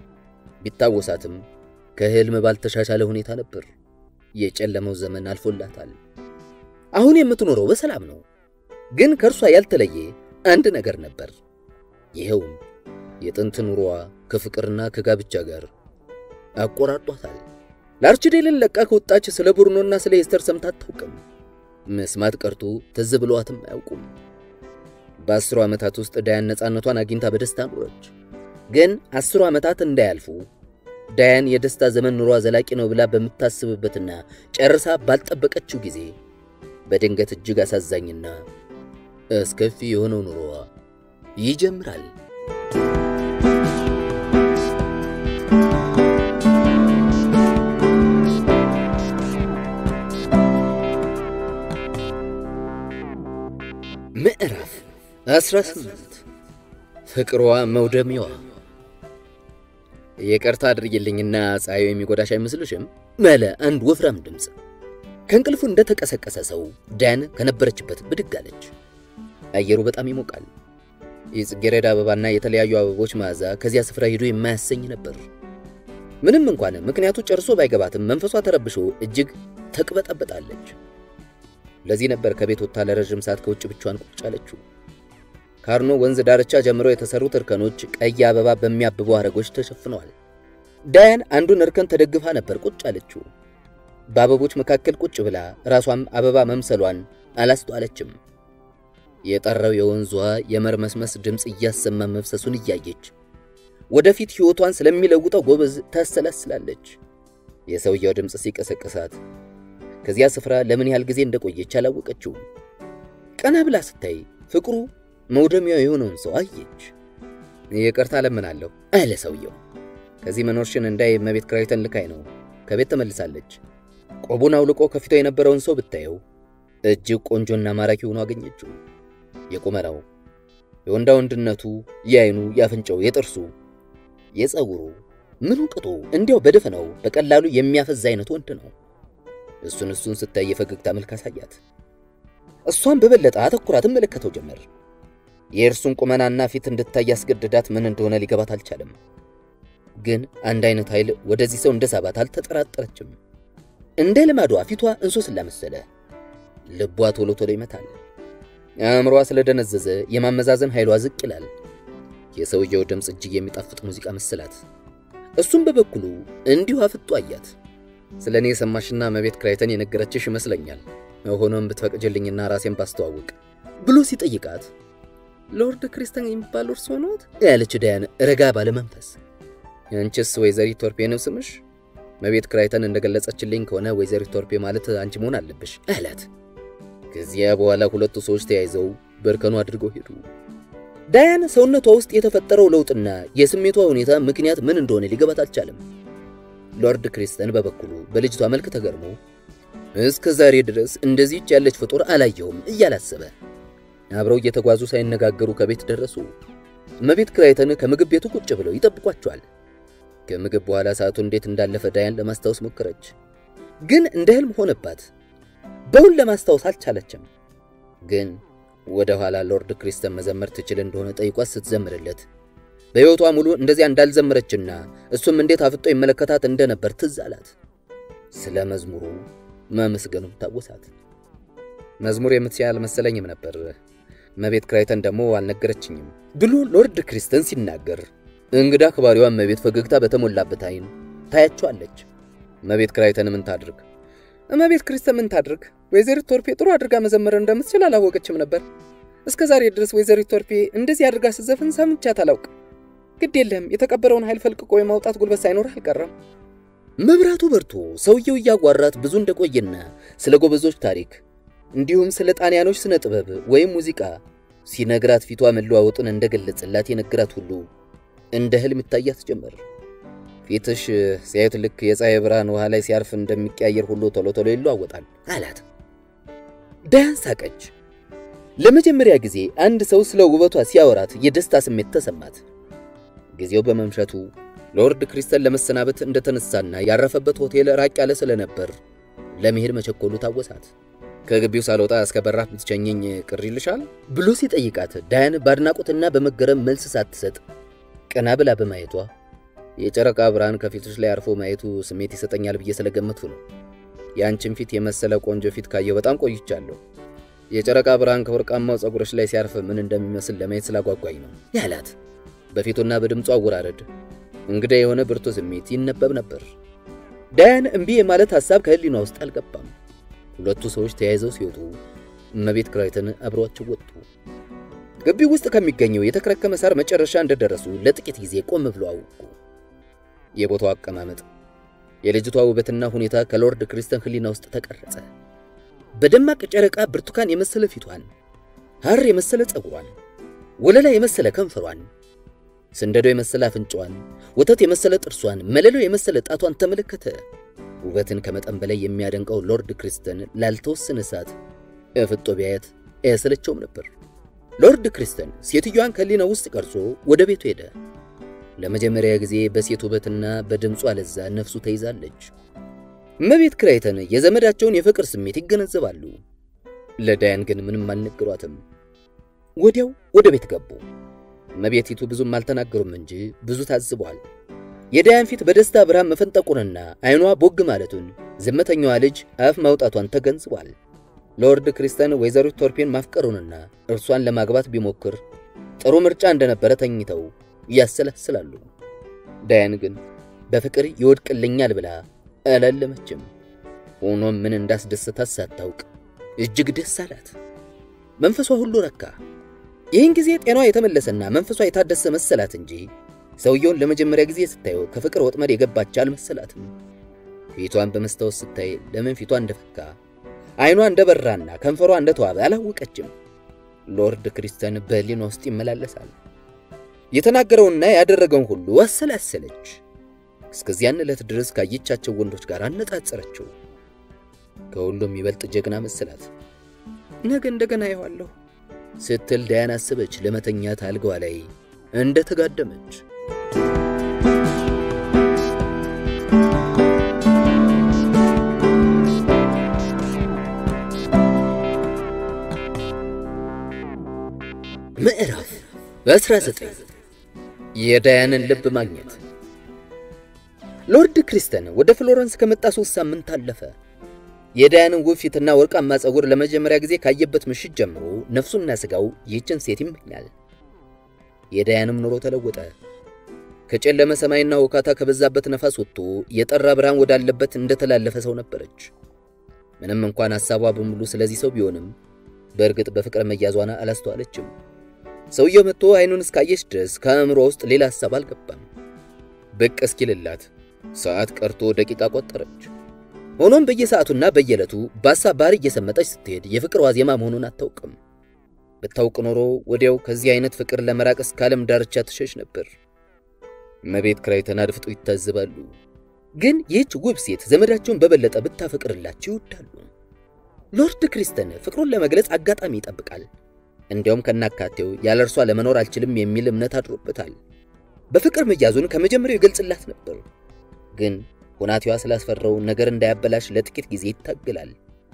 ቢታወሳትም ከህልም ባልተሻሻለ ሁኔታ ነበር። የጨለመው ዘመን አልፎላታል። አሁን የምትኖረው በሰላም ነው። ግን ከእርሷ ያልተለየ አንድ ነገር ነበር። ይኸውም የጥንት ኑሮዋ ከፍቅርና ከጋብቻ ጋር አቆራጧታል። ለአርችዴልን ለቃ ከወጣች ስለ ቡርኖና ስለ ኤስተር ሰምታ አታውቅም። መስማት ቀርቶ ትዝ ብለዋትም አያውቁም። በአስሩ ዓመታት ውስጥ ዳያን ነፃነቷን አግኝታ በደስታ ኖረች። ግን አስሩ ዓመታት እንዳያልፉ ዳያን የደስታ ዘመን ኑሯ ዘላቂ ነው ብላ በምታስብበትና ጨርሳ ባልጠበቀችው ጊዜ በድንገት እጅግ አሳዛኝና አስከፊ የሆነው ኑሮዋ ይጀምራል። ምዕራፍ 18 ፍቅሯ መውደሚዋ። ይቅርታ አድርጊልኝና ፀሐዩ የሚጎዳሽ አይመስልሽም? መለ አንድ ወፍራም ድምፅ። ከእንቅልፉ እንደተቀሰቀሰ ሰው ዳያን ከነበረችበት ብድግ አለች። አየሩ በጣም ይሞቃል። የጽጌረዳ አበባና የተለያዩ አበቦች መዓዛ ከዚያ ስፍራ ሄዶ የማያሰኝ ነበር። ምንም እንኳን ምክንያቱ ጨርሶ ባይገባትም መንፈሷ ተረብሾ እጅግ ተቅበጠበጣለች። ለዚህ ነበር ከቤት ወጥታ ለረዥም ሰዓት ከውጭ ብቻዋን ቁጭ አለችው። ከአርኖ ወንዝ ዳርቻ ጀምሮ የተሰሩት እርከኖች ቀይ አበባ በሚያብቡ አረጎች ተሸፍነዋል። ዳያን አንዱን እርከን ተደግፋ ነበር ቁጭ አለችው። በአበቦች መካከል ቁጭ ብላ ራሷም አበባ መምሰሏን አላስተዋለችም። የጠራው የወንዟ የመርመስመስ ድምፅ እያሰማ መፍሰሱን እያየች ወደፊት ሕይወቷን ስለሚለውጠው ጎበዝ ታሰላስላለች። የሰውየው ድምፅ ሲቀሰቅሳት ከዚያ ስፍራ ለምን ያህል ጊዜ እንደቆየች አላወቀችውም። ቀና ብላ ስታይ ፍቅሩ መውደሚያው የሆነውን ሰው አየች። ይቅርታ እለምናለሁ አለ ሰውየው። ከዚህ መኖርሽን እንዳይ እመቤት ክራይተን ልካይ ነው። ከቤት ተመልሳለች። ቆቡን አውልቆ ከፊቷ የነበረውን ሰው ብታየው እጅግ ቆንጆና ማራኪ ሆኖ አገኘችው። የቁመናው፣ የወንዳ ወንድነቱ፣ የአይኑ፣ የአፍንጫው፣ የጥርሱ፣ የፀጉሩ ምኑ ቅጡ እንዲያው በደፈናው በቀላሉ የሚያፈዝ አይነት ወንድ ነው። እሱን እሱን ስታይ የፈገግታ መልክ አሳያት። እሷን በበለጠ አተኩራ ትመለከተው ጀመር። የእርሱን ቁመናና ፊት እንድታይ ያስገድዳት ምን እንደሆነ ሊገባት አልቻለም። ግን አንድ አይነት ኃይል ወደዚህ ሰው እንደ ሳባት አልተጠራጠረችም። እንደ ልማዷ ፊቷ እንሶስላ መሰለ። ልቧ ቶሎ ቶሎ ይመታል። አእምሯ ስለደነዘዘ የማመዛዘን ኃይሏ ዝቅ ይላል። የሰውየው ድምፅ እጅግ የሚጣፍጥ ሙዚቃ መሰላት። እሱም በበኩሉ እንዲሁ አፍጦ አያት። ስለ እኔ የሰማሽና እመቤት ክራይተን የነገረችሽ ይመስለኛል። ሆኖም ብትፈቅጅልኝና ራሴን ባስተዋውቅ ብሎ ሲጠይቃት ሎርድ ክሪስተን የሚባሉ እርሶ ኖት? ያለች ዳያን ረጋ ባለ መንፈስ። አንቺስ ወይዘሪት ቶርፔ ነው ስምሽ? እመቤት ክራይተን እንደገለጸችልኝ ከሆነ ወይዘሪት ቶርፔ ማለት አንቺ መሆን አለብሽ አላት። ከዚያ በኋላ ሁለቱ ሰዎች ተያይዘው በእርከኑ አድርገው ሄዱ። ዳያን ሰውነቷ ውስጥ የተፈጠረው ለውጥና የስሜቷ ሁኔታ ምክንያት ምን እንደሆነ ሊገባት አልቻለም። ሎርድ ክሪስተን በበኩሉ በልጅቷ መልክ ተገርሞ እስከ ዛሬ ድረስ እንደዚህች ያለች ፍጡር አላየሁም እያላሰበ አብረው እየተጓዙ ሳይነጋገሩ ከቤት ደረሱ። እመቤት ክራይተን ከምግብ ቤቱ ቁጭ ብለው ይጠብቋቸዋል። ከምግብ በኋላ ሰዓቱ እንዴት እንዳለፈ ዳያን ለማስታወስ ሞከረች፣ ግን እንደ ህልም ሆነባት። በውን ለማስታወስ አልቻለችም። ግን ወደ ኋላ ሎርድ ክሪስተን መዘመር ትችል እንደሆነ ጠይቋት ስትዘምርለት በሕይወቷ ሙሉ እንደዚያ እንዳልዘመረችና እሱም እንዴት አፍጦ ይመለከታት እንደነበር ትዝ አላት። ስለ መዝሙሩ ማመስገኑም ታወሳት። መዝሙር የምትችል አልመሰለኝም ነበር፣ እመቤት ክራይተን ደግሞ አልነገረችኝም ብሎ ሎርድ ክሪስተን ሲናገር እንግዳ አክባሪዋ እመቤት ፈገግታ በተሞላበት አይን ታያቸዋለች። እመቤት ክራይተን ምን ታድርግ? እመቤት ክሪስተን ምን ታድርግ? ወይዘሪት ቶርፔ ጥሩ አድርጋ መዘመር እንደምትችል አላወቀችም ነበር። እስከ ዛሬ ድረስ ወይዘሪት ቶርፔ እንደዚህ አድርጋ ስትዘፍን ሰምቻት አላውቅ። ግድ የለም የተቀበረውን ኃይል ፈልቅቆ የማውጣት ጉልበት ሳይኖር አልቀረም። መብራቱ በርቶ ሰውየው እያጓራት ብዙ እንደቆየና ስለ ጎበዞች ታሪክ እንዲሁም ስለ ጣሊያኖች ስነ ጥበብ ወይም ሙዚቃ ሲነግራት ፊቷ መለዋወጡን እንደገለጸላት የነገራት ሁሉ እንደ ህልም ይታያት ጀመር። ፊትሽ ሲያዩት ልክ የፀሐይ ብርሃን ውሃ ላይ ሲያርፍ እንደሚቀያየር ሁሉ ቶሎ ቶሎ ይለዋወጣል አላት። ዳያን ሳቀች። ለመጀመሪያ ጊዜ አንድ ሰው ስለ ውበቷ ሲያወራት የደስታ ስሜት ተሰማት። ጊዜው በመምሸቱ ሎርድ ክሪስተን ለመሰናበት እንደተነሳና ያረፈበት ሆቴል ራቅ ያለ ስለነበር ለመሄድ መቸኮሉ ታወሳት። ከግቢው ሳልወጣ እስከ በራፍ ብትቸኘኝ ቅር ይልሻል ብሎ ሲጠይቃት ዳያን በአድናቆትና በመገረም መልስ ሳትሰጥ ቀና ብላ በማየቷ የጨረቃ ብርሃን ከፊቶች ላይ አርፎ ማየቱ ስሜት ይሰጠኛል ብዬ ስለገመቱ ነው። የአንቺን ፊት የመሰለ ቆንጆ ፊት ካየሁ በጣም ቆይቻለሁ። የጨረቃ ብርሃን ከወርቃማው ፀጉሮች ላይ ሲያርፍ ምን እንደሚመስል ለማየት ስላጓጓኝ ነው ያላት። በፊቱና በድምፁ አወራረድ እንግዳ የሆነ ብርቱ ስሜት ይነበብ ነበር። ዳያን እምቢ የማለት ሐሳብ ከህሊኗ ውስጥ አልገባም። ሁለቱ ሰዎች ተያይዘው ሲወጡ እመቤት ክራይተን አብረዋቸው ወጡ። ግቢው ውስጥ ከሚገኘው የተከረከመ ሳር መጨረሻ እንደደረሱ ለጥቂት ጊዜ ቆም ብሎ አወቁ። የቦታው አቀማመጥ፣ የልጅቷ ውበትና ሁኔታ ከሎርድ ክሪስተን ህሊና ውስጥ ተቀረጸ። በደማቅ ጨረቃ ብርቱካን የመሰለ ፊቷን፣ ሐር የመሰለ ፀጉሯን፣ ወለላ የመሰለ ከንፈሯን፣ ስንደዶ የመሰለ አፍንጫዋን፣ ወተት የመሰለ ጥርሷን፣ መለሎ የመሰለ ጣቷን ተመለከተ። ውበትን ከመጠን በላይ የሚያደንቀው ሎርድ ክሪስተን ላልተወሰነ ሰዓት እፍጦ ቢያየት አያሰለቸውም ነበር። ሎርድ ክሪስተን ሴትዮዋን ከህሊና ውስጥ ቀርጾ ወደ ቤቱ ሄደ። ለመጀመሪያ ጊዜ በሴት ውበትና በድምጿ ለዛ ነፍሱ ተይዛለች። እመቤት ክራይተን የዘመዳቸውን የፍቅር ስሜት ይገነዘባሉ። ለዳያን ግን ምንም አልነገሯትም። ወዲያው ወደ ቤት ገቡ። እመቤቲቱ ብዙም አልተናገሩም እንጂ ብዙ ታዝበዋል። የዳያን ፊት በደስታ ብርሃን መፈንጠቁንና አይኗ ቦግ ማለቱን ዝምተኛዋ ልጅ አፍ ማውጣቷን ተገንዝቧል። ሎርድ ክሪስተን ወይዘሪት ቶርፔን ማፍቀሩንና እርሷን ለማግባት ቢሞክር ጥሩ ምርጫ እንደነበረ ተኝተው ያሰላስላሉ። ዳያን ግን በፍቅር ይወድቅልኛል ብላ አላለመችም። ሆኖም ምን እንዳስደሰታት ሳታውቅ እጅግ ደስ አላት። መንፈሷ ሁሉ ረካ። ይህን ጊዜ ጤናዋ የተመለሰና መንፈሷ የታደሰ መሰላት እንጂ ሰውየውን ለመጀመሪያ ጊዜ ስታየው ከፍቅር ወጥመድ የገባች አልመሰላትም። ፊቷን በመስታወት ስታይ ለምን ፊቷ እንደፈካ አይኗ እንደበራና ከንፈሯ እንደተዋበ አላወቀችም። ሎርድ ክሪስተን በህሊኗ ውስጥ ይመላለሳል። የተናገረውና ያደረገውን ሁሉ አሰላሰለች። እስከዚያን ዕለት ድረስ ካየቻቸው ወንዶች ጋር አነጻጸረችው። ከሁሉም ይበልጥ ጀግና መሰላት። ነገ እንደገና አየዋለሁ ስትል ዳያን አሰበች። ለመተኛት አልጋዋ ላይ እንደ ተጋደመች ምዕራፍ በ19 የዳያንን ልብ ማግኘት። ሎርድ ክሪስተን ወደ ፍሎረንስ ከመጣ ሶስት ሳምንት አለፈ። የዳያንን ውብ ፊትና ወርቃማ ጸጉር ለመጀመሪያ ጊዜ ካየበት ምሽት ጀምሮ ነፍሱና ሥጋው ይህችን ሴት ይመኛል። የዳያንም ኑሮ ተለወጠ። ከጨለመ ሰማይና ውካታ ከበዛበት ነፋስ ወጥቶ የጠራ ብርሃን ወዳለበት እንደተላለፈ ሰው ነበረች። ምንም እንኳን ሐሳቧ በሙሉ ስለዚህ ሰው ቢሆንም በእርግጥ በፍቅር መያዟን አላስተዋለችም። ሰውየው መጥቶ አይኑን እስካየች ድረስ ከአእምሮ ውስጥ ሌላ ሐሳብ አልገባም። ብቅ እስኪልላት ሰዓት ቀርቶ ደቂቃ ቆጠረች። ሆኖም በየሰዓቱና በየዕለቱ በሐሳብ ባህር እየሰመጠች ስትሄድ የፍቅር ዋዜማ መሆኑን አታውቅም። ብታውቅ ኖሮ ወዲያው ከዚህ አይነት ፍቅር ለመራቅ እስከ ዓለም ዳርቻ ትሸሽ ነበር። እመቤት ክራይተን አድፍጦ ይታዘባሉ። ግን ይህች ውብ ሴት ዘመዳቸውን በበለጠ ብታፈቅርላቸው ይወዳሉ። ሎርድ ክሪስተን ፍቅሩን ለመግለጽ አጋጣሚ ይጠብቃል። እንዲያውም ከናካቴው ያለ እርሷ ለመኖር አልችልም የሚል እምነት አድሮበታል። በፍቅር መያዙን ከመጀመሪያው ይገልጽላት ነበር። ግን ሁናቴዋ ስላስፈራው ነገር እንዳያበላሽ ለጥቂት ጊዜ ይታገላል።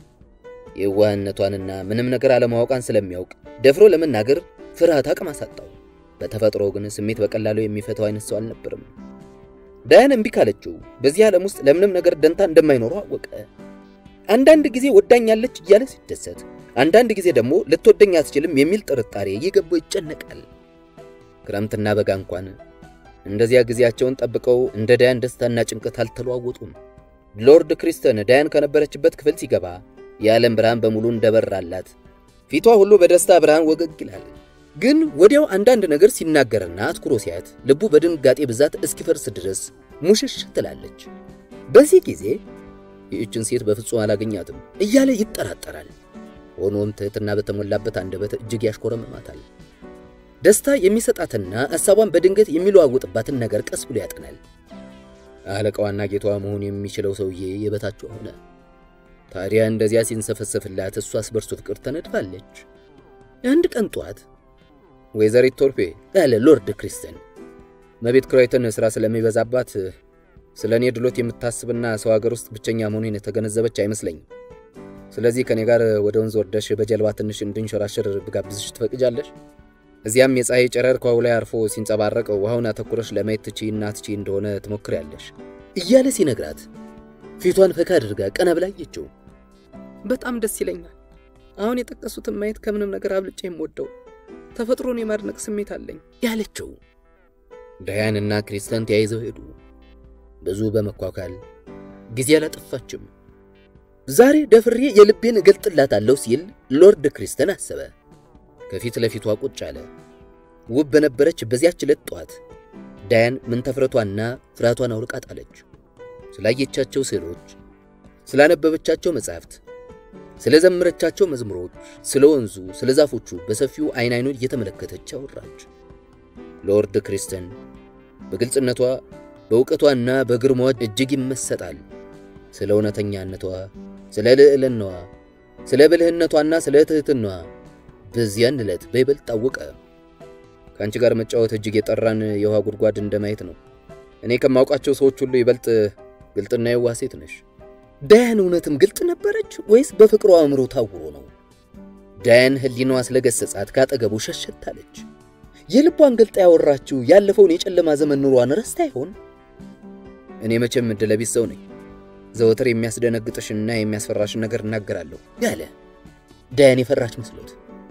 የዋህነቷንና ምንም ነገር አለማወቋን ስለሚያውቅ ደፍሮ ለመናገር ፍርሃት አቅም አሳጣው። በተፈጥሮ ግን ስሜት በቀላሉ የሚፈታው አይነት ሰው አልነበርም። ዳያን እምቢ ካለችው በዚህ ዓለም ውስጥ ለምንም ነገር ደንታ እንደማይኖረው አወቀ። አንዳንድ ጊዜ ወዳኛለች እያለ ሲደሰት፣ አንዳንድ ጊዜ ደግሞ ልትወደኝ አትችልም የሚል ጥርጣሬ እየገባው ይጨነቃል። ክረምትና በጋ እንኳን እንደዚያ ጊዜያቸውን ጠብቀው እንደ ዳያን ደስታና ጭንቀት አልተለዋወጡም። ሎርድ ክሪስተን ዳያን ከነበረችበት ክፍል ሲገባ የዓለም ብርሃን በሙሉ እንደበራላት ፊቷ ሁሉ በደስታ ብርሃን ወገግ ይላል። ግን ወዲያው አንዳንድ ነገር ሲናገርና አትኩሮ ሲያት ልቡ በድንጋጤ ብዛት እስኪፈርስ ድረስ ሙሽሽ ትላለች። በዚህ ጊዜ ይህችን ሴት በፍጹም አላገኛትም እያለ ይጠራጠራል። ሆኖም ትህትና በተሞላበት አንደበት እጅግ ያሽኮረመማታል። ደስታ የሚሰጣትና ሐሳቧን በድንገት የሚለዋውጥባትን ነገር ቀስ ብሎ ያጠናል። አለቃዋና ጌቷ መሆን የሚችለው ሰውዬ የበታቿ ሆነ። ታዲያ እንደዚያ ሲንሰፈሰፍላት እሷስ በርሱ ፍቅር ተነድፋለች። አንድ ቀን ጧት ወይዘሪት ቶርፔ ያለ ሎርድ ክሪስተን መቤት ክራይተን ሥራ ስለሚበዛባት ስለ እኔ ድሎት የምታስብና ሰው ሀገር ውስጥ ብቸኛ መሆኔን የተገነዘበች አይመስለኝም። ስለዚህ ከእኔ ጋር ወደ ወንዝ ወርደሽ በጀልባ ትንሽ እንድንሸራሸር ብጋብዝሽ ትፈቅጃለሽ? እዚያም የፀሐይ ጨረር ከውሃው ላይ አርፎ ሲንጸባረቅ ውሃውን አተኩረሽ ለማየት ትችይና ትችይ እንደሆነ ትሞክሪያለሽ እያለ ሲነግራት ፊቷን ፈካ አድርጋ ቀና ብላ አየችው። በጣም ደስ ይለኛል። አሁን የጠቀሱትን ማየት ከምንም ነገር አብልጬ የምወደው ተፈጥሮን የማድነቅ ስሜት አለኝ ያለችው። ዳያንና ክሪስተን ተያይዘው ሄዱ። ብዙ በመኳኳል ጊዜ አላጠፋችም። ዛሬ ደፍሬ የልቤን እገልጥላታለሁ ሲል ሎርድ ክሪስተን አሰበ። ከፊት ለፊቷ ቁጭ አለ። ውብ በነበረች በዚያች ዕለት ጠዋት ዳያን ምንተፍረቷና ፍርሃቷን አውልቃ ጣለች። ስላየቻቸው ስዕሎች፣ ስላነበበቻቸው መጻሕፍት፣ ስለዘመረቻቸው መዝሙሮች፣ ስለ ወንዙ፣ ስለ ዛፎቹ በሰፊው አይን አይኑን እየተመለከተች አወራች። ሎርድ ክሪስተን በግልጽነቷ በእውቀቷና በግርማዋ እጅግ ይመሰጣል። ስለ እውነተኛነቷ፣ ስለ ልዕልናዋ፣ ስለ ብልህነቷና ስለ ትሕትናዋ በዚያን ዕለት በይበልጥ ታወቀ። ከአንቺ ጋር መጫወት እጅግ የጠራን የውሃ ጉድጓድ እንደማየት ነው። እኔ ከማውቃቸው ሰዎች ሁሉ ይበልጥ ግልጥና የዋህ ሴት ነሽ። ዳያን እውነትም ግልጥ ነበረች ወይስ በፍቅሯ አእምሮ ታውሮ ነው? ዳያን ሕሊናዋ ስለገሰጻት ካጠገቡ ሸሸታለች። የልቧን ገልጣ ያወራችው ያለፈውን የጨለማ ዘመን ኑሯን ረስታ ይሆን? እኔ መቼም ዕድለ ቢስ ሰው ነኝ። ዘወትር የሚያስደነግጥሽና የሚያስፈራሽን ነገር እናገራለሁ ያለ ዳያን የፈራች መስሎት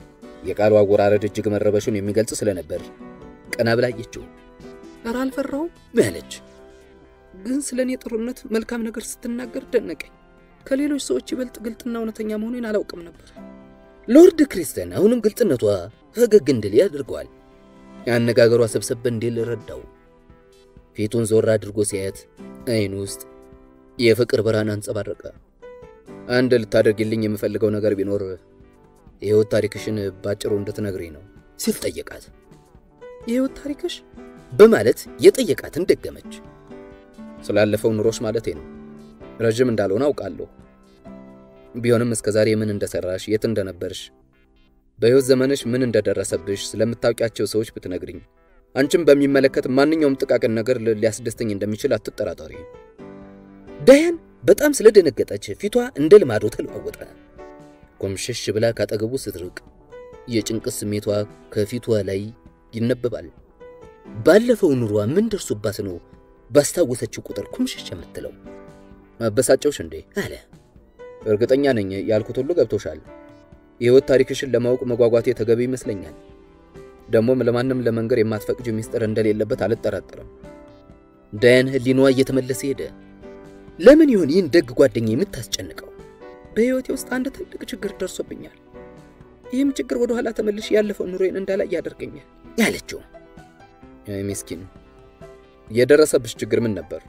የቃሉ አወራረድ እጅግ መረበሹን የሚገልጽ ስለነበር ቀና ብላ አየችው። ኧረ አልፈራሁም አለች። ግን ስለ እኔ ጥሩነት መልካም ነገር ስትናገር ደነቀኝ። ከሌሎች ሰዎች ይበልጥ ግልጥና እውነተኛ መሆኔን አላውቅም ነበር። ሎርድ ክሪስተን አሁንም ግልጽነቷ ፈገግ እንድል ያደርገዋል። አነጋገሯ ሰብሰብ እንዲል ረዳው። ፊቱን ዞር አድርጎ ሲያየት አይኑ ውስጥ የፍቅር ብርሃን አንጸባረቀ። አንድ ልታደርግልኝ የምፈልገው ነገር ቢኖር የሕይወት ታሪክሽን ባጭሩ እንድትነግሪኝ ነው ሲል ጠየቃት። የሕይወት ታሪክሽ በማለት የጠየቃትን ደገመች። ስላለፈው ኑሮሽ ማለቴ ነው። ረዥም እንዳልሆነ አውቃለሁ። ቢሆንም እስከ ዛሬ ምን እንደሰራሽ፣ የት እንደነበርሽ፣ በሕይወት ዘመንሽ ምን እንደደረሰብሽ ስለምታውቂያቸው ሰዎች ብትነግሪኝ፣ አንቺም በሚመለከት ማንኛውም ጥቃቅን ነገር ሊያስደስተኝ እንደሚችል አትጠራጠሪ። ዳያን በጣም ስለደነገጠች ፊቷ እንደ ልማዶ ተለዋወጠ። ኮምሸሽ ብላ ካጠገቡ ስትርቅ የጭንቀት ስሜቷ ከፊቷ ላይ ይነበባል። ባለፈው ኑሯ ምን ደርሶባት ነው ባስታወሰችው ቁጥር ኩምሽሽ የምትለው? አበሳጨውሽ እንዴ አለ። እርግጠኛ ነኝ ያልኩት ሁሉ ገብቶሻል። የሕይወት ታሪክሽን ለማወቅ መጓጓቴ ተገቢ ይመስለኛል። ደግሞም ለማንም ለመንገር የማትፈቅጂው ሚስጥር እንደሌለበት አልጠራጠርም። ዳያን ህሊናዋ እየተመለሰ ሄደ። ለምን ይሆን ይህን ደግ ጓደኛ የምታስጨንቀው? በሕይወቴ ውስጥ አንድ ትልቅ ችግር ደርሶብኛል። ይህም ችግር ወደ ኋላ ተመልሽ ያለፈው ኑሮዬን እንዳላይ ያደርገኛል ያለችው ምስኪን የደረሰብሽ ችግር ምን ነበር?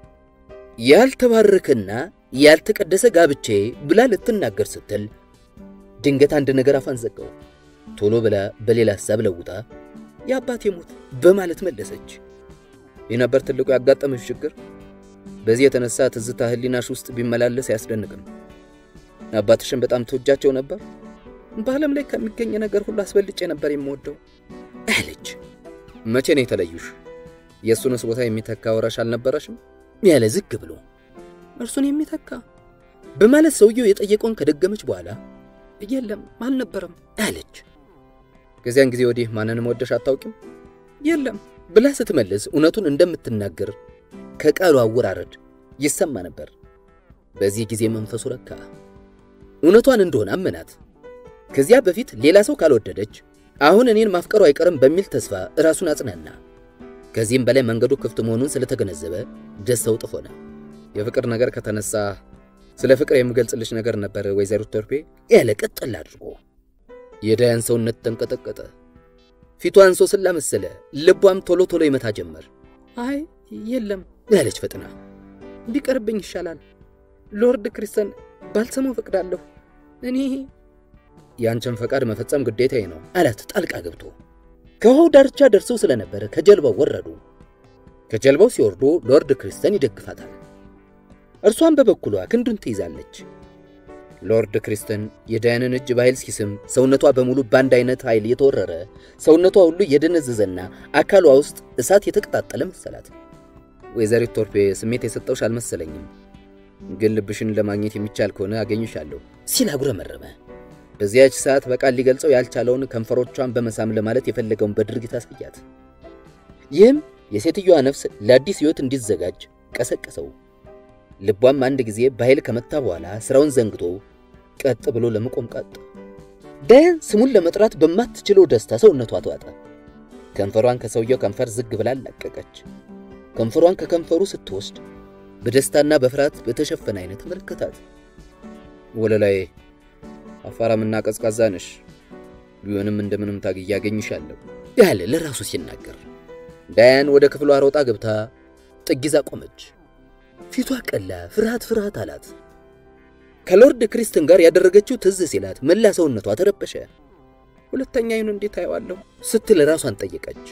ያልተባረከና ያልተቀደሰ ጋብቼ ብላ ልትናገር ስትል ድንገት አንድ ነገር አፋን ዘጋው። ቶሎ ብላ በሌላ ሐሳብ ለውጣ የአባቴ ሞት በማለት መለሰች። ይህ ነበር ትልቁ ያጋጠመሽ ችግር? በዚህ የተነሳ ትዝታ ህሊናሽ ውስጥ ቢመላለስ አያስደንቅም። አባትሽን በጣም ትወጃቸው ነበር? በዓለም ላይ ከሚገኝ ነገር ሁሉ አስበልጬ ነበር የምወደው አለች። መቼ ነው የተለዩሽ? የእሱንስ ቦታ የሚተካ ወራሽ አልነበረሽም? ያለ ዝግ ብሎ እርሱን የሚተካ በማለት ሰውየው የጠየቀውን ከደገመች በኋላ የለም አልነበረም አለች። ከዚያን ጊዜ ወዲህ ማንንም ወደሽ አታውቂም? የለም ብላ ስትመልስ እውነቱን እንደምትናገር ከቃሉ አወራረድ ይሰማ ነበር። በዚህ ጊዜ መንፈሱ ረካ። እውነቷን እንደሆነ አመናት። ከዚያ በፊት ሌላ ሰው ካልወደደች አሁን እኔን ማፍቀሩ አይቀርም በሚል ተስፋ ራሱን አጽናና። ከዚህም በላይ መንገዱ ክፍት መሆኑን ስለተገነዘበ ደስታው እጥፍ ሆነ። የፍቅር ነገር ከተነሳ ስለ ፍቅር የምገልጽልሽ ነገር ነበር ወይዘሮ ቶርፔ ያለ ቀጠል አድርጎ። የዳያን ሰውነት ተንቀጠቀጠ። ፊቷ አንሶስላ መሰለ። ልቧም ቶሎ ቶሎ ይመታ ጀመር። አይ የለም ያለች ፈጥና ቢቀርብኝ ይሻላል። ሎርድ ክሪስተን ባልሰማው ፈቅዳለሁ። እኔ ያንቺን ፈቃድ መፈጸም ግዴታዬ ነው አላት ጣልቃ ገብቶ። ከውሃው ዳርቻ ደርሰው ስለነበረ ከጀልባው ወረዱ። ከጀልባው ሲወርዱ ሎርድ ክሪስተን ይደግፋታል። እርሷን በበኩሏ ክንዱን ትይዛለች። ሎርድ ክሪስተን የዳያንን እጅ በኃይል ሲስም ሰውነቷ በሙሉ በአንድ አይነት ኃይል የተወረረ ሰውነቷ ሁሉ የደነዘዘና አካሏ ውስጥ እሳት የተቀጣጠለ መሰላት። ወይዘሪት ቶርፔ ስሜት የሰጠውሽ አልመሰለኝም፣ ግን ልብሽን ለማግኘት የሚቻል ከሆነ አገኝሻለሁ ሲል አጉረመረመ። በዚያች ሰዓት በቃል ሊገልጸው ያልቻለውን ከንፈሮቿን በመሳም ለማለት የፈለገውን በድርጊት አሳያት። ይህም የሴትዮዋ ነፍስ ለአዲስ ሕይወት እንዲዘጋጅ ቀሰቀሰው። ልቧም አንድ ጊዜ በኃይል ከመታ በኋላ ስራውን ዘንግቶ ቀጥ ብሎ ለመቆም ቀጥ ዳያን ስሙን ለመጥራት በማትችለው ደስታ ሰውነቷ ተዋጠ። ከንፈሯን ከሰውየው ከንፈር ዝግ ብላ አላቀቀች። ከንፈሯን ከከንፈሩ ስትወስድ በደስታና በፍርሃት በተሸፈነ አይነት ተመለከታት። ወለላይ አፋራምና ቀዝቃዛ ነሽ፣ ቢሆንም እንደምንም ታግዬ አገኝሻለሁ ያለ ለራሱ ሲናገር፣ ዳያን ወደ ክፍሏ ሮጣ ገብታ ጥግ ይዛ ቆመች። ፊቷ ቀላ፣ ፍርሃት ፍርሃት አላት። ከሎርድ ክሪስተን ጋር ያደረገችው ትዝ ሲላት መላ ሰውነቷ ተረበሸ። ሁለተኛ አይኑ እንዴት አየዋለሁ ስትል ራሷን ጠየቀች።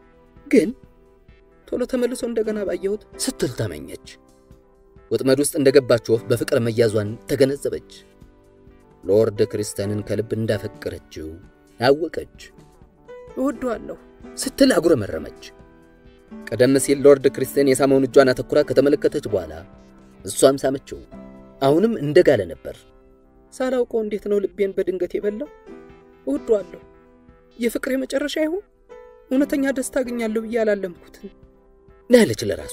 ግን ቶሎ ተመልሶ እንደገና ባየሁት ስትል ተመኘች። ወጥመድ ውስጥ እንደገባች ወፍ በፍቅር መያዟን ተገነዘበች። ሎርድ ክሪስተንን ከልብ እንዳፈቀረችው አወቀች። እወደዋለሁ ስትል አጉረመረመች። ቀደም ሲል ሎርድ ክሪስተን የሳመውን እጇን አተኩራ ከተመለከተች በኋላ እሷም ሳመችው። አሁንም እንደጋለ ነበር። ሳላውቀው እንዴት ነው ልቤን በድንገት የበላው? እወደዋለሁ። የፍቅር የመጨረሻ ይሁን እውነተኛ ደስታ አገኛለሁ ብዬ አላለምኩትን ያለች ለራሷ።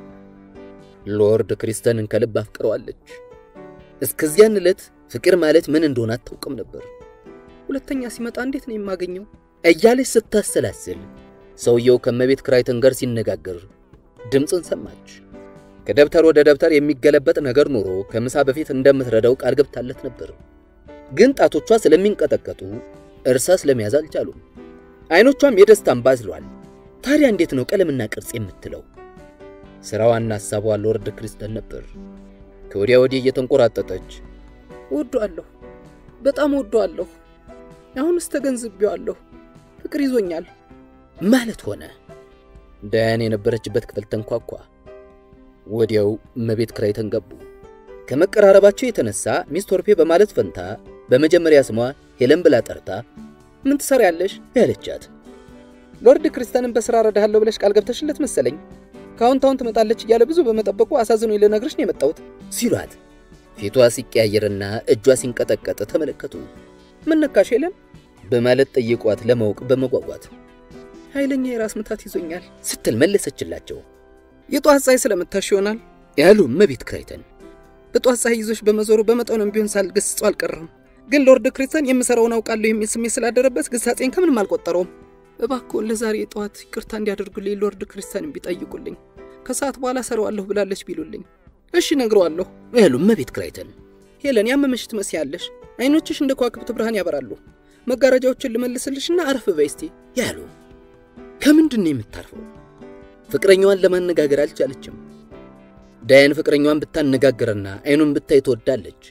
ሎርድ ክሪስተንን ከልብ አፍቅረዋለች። እስከዚያን ዕለት ፍቅር ማለት ምን እንደሆነ አታውቅም ነበር። ሁለተኛ ሲመጣ እንዴት ነው የማገኘው? እያለች ስታሰላስል ሰውየው ከመቤት ክራይተን ጋር ሲነጋገር ድምፅን ሰማች። ከደብተር ወደ ደብተር የሚገለበጥ ነገር ኖሮ ከምሳ በፊት እንደምትረዳው ቃል ገብታለት ነበር። ግን ጣቶቿ ስለሚንቀጠቀጡ እርሳስ ለመያዝ አልቻሉም። አይኖቿም የደስታን ባዝሏል። ታዲያ እንዴት ነው ቀለምና ቅርጽ የምትለው? ስራዋና ሐሳቧ ሎርድ ክሪስተን ነበር። ከወዲያ ወዲህ እየተንቆራጠጠች ወዷለሁ፣ በጣም ወዷለሁ። አሁንስ ተገንዝቤዋለሁ። ፍቅር ይዞኛል ማለት ሆነ። ዳያን የነበረችበት ክፍል ተንኳኳ። ወዲያው እመቤት ክራይተን ገቡ። ከመቀራረባቸው የተነሳ ሚስ ቶርፔ በማለት ፈንታ በመጀመሪያ ስሟ ሄለን ብላ ጠርታ ምን ትሰሪያለሽ ያለቻት ሎርድ ክሪስተንን በስራ ረዳሃለሁ ብለሽ ቃል ገብተሽለት መሰለኝ። ከአሁን ታሁን ትመጣለች እያለ ብዙ በመጠበቁ አሳዝኖ ልነግርሽ ነው የመጣሁት ሲሏት ፊቷ ሲቀያየርና እጇ ሲንቀጠቀጥ ተመለከቱ። ምን ነካሽ ሄለን በማለት ጠይቋት ለማወቅ በመጓጓት ኃይለኛ የራስ ምታት ይዞኛል ስትል መለሰችላቸው። የጧት ፀሐይ ስለምታሽ ይሆናል ያሉ እመቤት ክራይተን በጧት ፀሐይ ይዞሽ በመዞሩ በመጠኑም ቢሆን ሳልገስጸው አልቀረም። ግን ሎርድ ክሪስተን የምሰራውን አውቃለሁ የሚል ስሜት ስላደረበት ግሳጼን ከምንም አልቆጠረውም። እባክዎን ለዛሬ ጠዋት ይቅርታ እንዲያደርጉልኝ ሎርድ ክሪስተንን ቢጠይቁልኝ፣ ከሰዓት በኋላ ሰራዋለሁ ብላለች ቢሉልኝ፣ እሺ ነግረዋለሁ ያሉ እመቤት ክራይተን ሄለን ያመመሽ ትመስያለሽ። አይኖችሽ እንደ ከዋክብት ብርሃን ያበራሉ። መጋረጃዎችን ልመልስልሽና አረፍ በይ እስቲ ያሉ ከምንድን ነው የምታርፈው? ፍቅረኛዋን ለማነጋገር አልቻለችም። ዳያን ፍቅረኛዋን ብታነጋግርና አይኑን ብታይ ትወዳለች።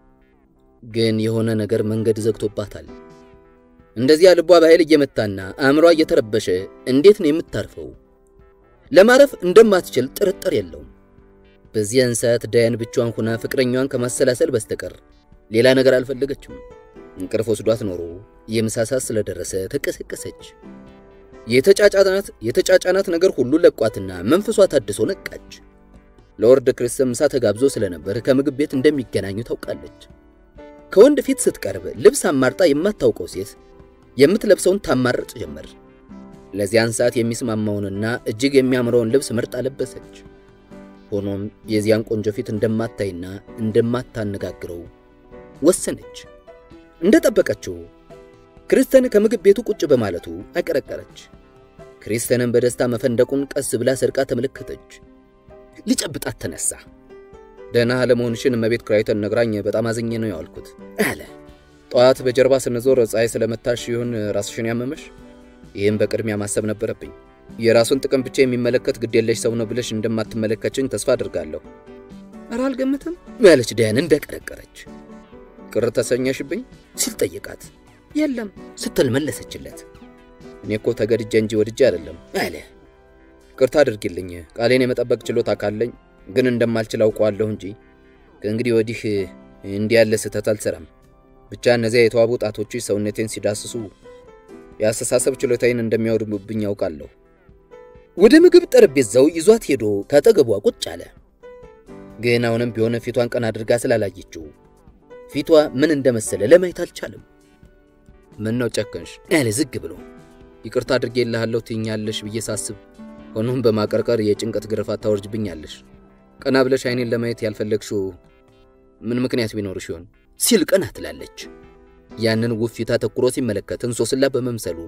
ግን የሆነ ነገር መንገድ ዘግቶባታል። እንደዚያ ልቧ በኃይል እየመታና አእምሯ እየተረበሸ እንዴት ነው የምታርፈው? ለማረፍ እንደማትችል ጥርጥር የለውም። በዚያን ሰዓት ዳያን ብቻዋን ሆና ፍቅረኛዋን ከማሰላሰል በስተቀር ሌላ ነገር አልፈለገችም። እንቅልፍ ወስዷት ኖሮ የምሳ ሰዓት ስለደረሰ ተቀሰቀሰች። የተጫጫናት የተጫጫናት ነገር ሁሉ ለቋትና መንፈሷ ታድሶ ነቃች። ሎርድ ክሪስተን ምሳ ተጋብዞ ስለነበር ከምግብ ቤት እንደሚገናኙ ታውቃለች። ከወንድ ፊት ስትቀርብ ልብስ አማርጣ የማታውቀው ሴት የምትለብሰውን ታማርጥ ጀመር። ለዚያን ሰዓት የሚስማማውንና እጅግ የሚያምረውን ልብስ መርጣ ለበሰች። ሆኖም የዚያን ቆንጆ ፊት እንደማታይና እንደማታነጋግረው ወሰነች። እንደጠበቀችው ክሪስተን ከምግብ ቤቱ ቁጭ በማለቱ አቀረቀረች። ክሪስተንን በደስታ መፈንደቁን ቀስ ብላ ሰርቃ ተመለከተች። ሊጨብጣት ተነሳ። ደህና አለመሆንሽን እመቤት ክራይተን ነግራኝ በጣም አዝኜ ነው ያዋልኩት አለ። ጠዋት በጀርባ ስንዞር ፀሐይ ስለመታሽ ይሁን ራስሽን ያመመሽ? ይህም በቅድሚያ ማሰብ ነበረብኝ። የራሱን ጥቅም ብቻ የሚመለከት ግዴለሽ ሰው ነው ብለሽ እንደማትመለከችኝ ተስፋ አድርጋለሁ። ኧረ አልገምትም ያለች ዳያን እንደቀረቀረች። ቅር ተሰኘሽብኝ ሲል ጠየቃት። የለም ስትል መለሰችለት። እኔ እኮ ተገድጄ እንጂ ወድጄ አይደለም አለ። ቅርታ አድርጊልኝ፣ ቃሌን የመጠበቅ ችሎታ ካለኝ ግን እንደማልችል አውቀዋለሁ እንጂ ከእንግዲህ ወዲህ እንዲህ ያለ ስህተት አልሰራም። ብቻ እነዚያ የተዋቡ ጣቶችሽ ሰውነቴን ሲዳስሱ የአስተሳሰብ ችሎታዬን እንደሚያወድሙብኝ ያውቃለሁ። ወደ ምግብ ጠረጴዛው ይዟት ሄዶ ካጠገቧ ቁጭ አለ። ግን አሁንም ቢሆን ፊቷን ቀና አድርጋ ስላላየችው ፊቷ ምን እንደመሰለ ለማየት አልቻለም። ምን ነው ጨከንሽ? ያለ ዝግ ብሎ ይቅርታ አድርጌልሃለሁ ትኛለሽ ብዬ ሳስብ፣ ሆኖም በማቀርቀር የጭንቀት ግርፋት ታወርጅብኛለሽ። ቀና ብለሽ አይኔን ለማየት ያልፈለግሽው ምን ምክንያት ቢኖርሽ ይሆን ሲል ቀና ትላለች። ያንን ውብ ፊት አተኩሮ ሲመለከት እንሶስላ በመምሰሉ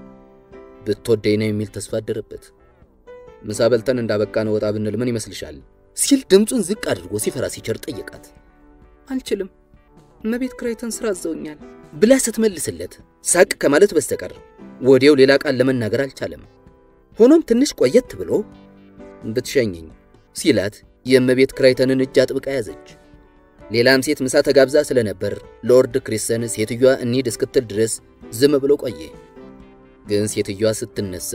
ብትወደኝ ነው የሚል ተስፋ አደረበት። ምሳ በልተን እንዳበቃን ወጣ ብንል ምን ይመስልሻል? ሲል ድምፁን ዝቅ አድርጎ ሲፈራ ሲቸር ጠየቃት። አልችልም፣ እመቤት ክራይተን ስራ አዘውኛል ብላ ስትመልስለት ሳቅ ከማለት በስተቀር ወዲያው ሌላ ቃል ለመናገር አልቻለም። ሆኖም ትንሽ ቆየት ብሎ ብትሸኘኝ ሲላት የእመቤት ክራይተንን እጅ አጥብቃ ያዘች። ሌላም ሴት ምሳ ተጋብዛ ስለነበር ሎርድ ክሪስተን ሴትዮዋ እንሂድ እስክትል ድረስ ዝም ብሎ ቆየ። ግን ሴትዮዋ ስትነሳ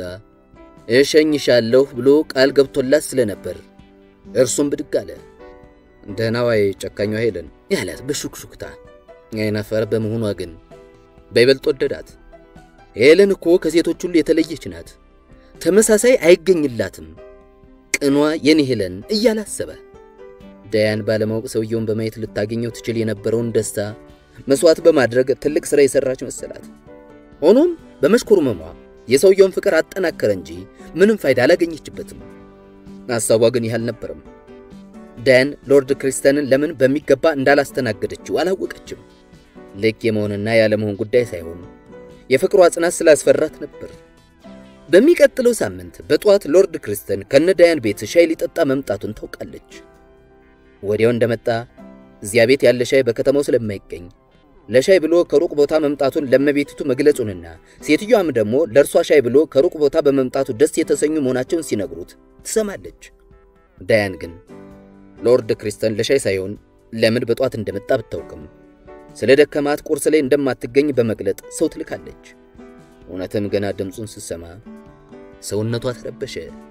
እሸኝሻለሁ ብሎ ቃል ገብቶላት ስለነበር እርሱም ብድግ አለ። ደህና ዋይ ጨካኟ ሄለን ያላት በሹክሹክታ አይናፋር በመሆኗ ግን በይበልጥ ወደዳት። ሄለን እኮ ከሴቶች ሁሉ የተለየች ናት፣ ተመሳሳይ አይገኝላትም፣ ቅኗ የኔ ሄለን እያላሰበ ዳያን ባለማወቅ ሰውየውን በማየት ልታገኘው ትችል የነበረውን ደስታ መስዋዕት በማድረግ ትልቅ ሥራ የሠራች መሰላት። ሆኖም በመሽኮርመሟ የሰውየውን ፍቅር አጠናከረ እንጂ ምንም ፋይዳ አላገኘችበትም። ሐሳቧ ግን ይህ አልነበረም። ዳያን ሎርድ ክሪስተንን ለምን በሚገባ እንዳላስተናገደችው አላወቀችም። ልክ የመሆንና ያለመሆን ጉዳይ ሳይሆን የፍቅሯ ጽናት ስላስፈራት ነበር። በሚቀጥለው ሳምንት በጠዋት ሎርድ ክሪስተን ከነዳያን ቤት ሻይ ሊጠጣ መምጣቱን ታውቃለች። ወዲያው እንደመጣ እዚያ ቤት ያለ ሻይ በከተማው ስለማይገኝ ለሻይ ብሎ ከሩቅ ቦታ መምጣቱን ለመቤቲቱ መግለጹንና ሴትዮዋም ደግሞ ለእርሷ ሻይ ብሎ ከሩቅ ቦታ በመምጣቱ ደስ የተሰኙ መሆናቸውን ሲነግሩት ትሰማለች። ዳያን ግን ሎርድ ክሪስተን ለሻይ ሳይሆን ለምን በጧት እንደመጣ ብታውቅም ስለ ደከማት ቁርስ ላይ እንደማትገኝ በመግለጥ ሰው ትልካለች። እውነትም ገና ድምፁን ስትሰማ ሰውነቷ ተረበሸ፣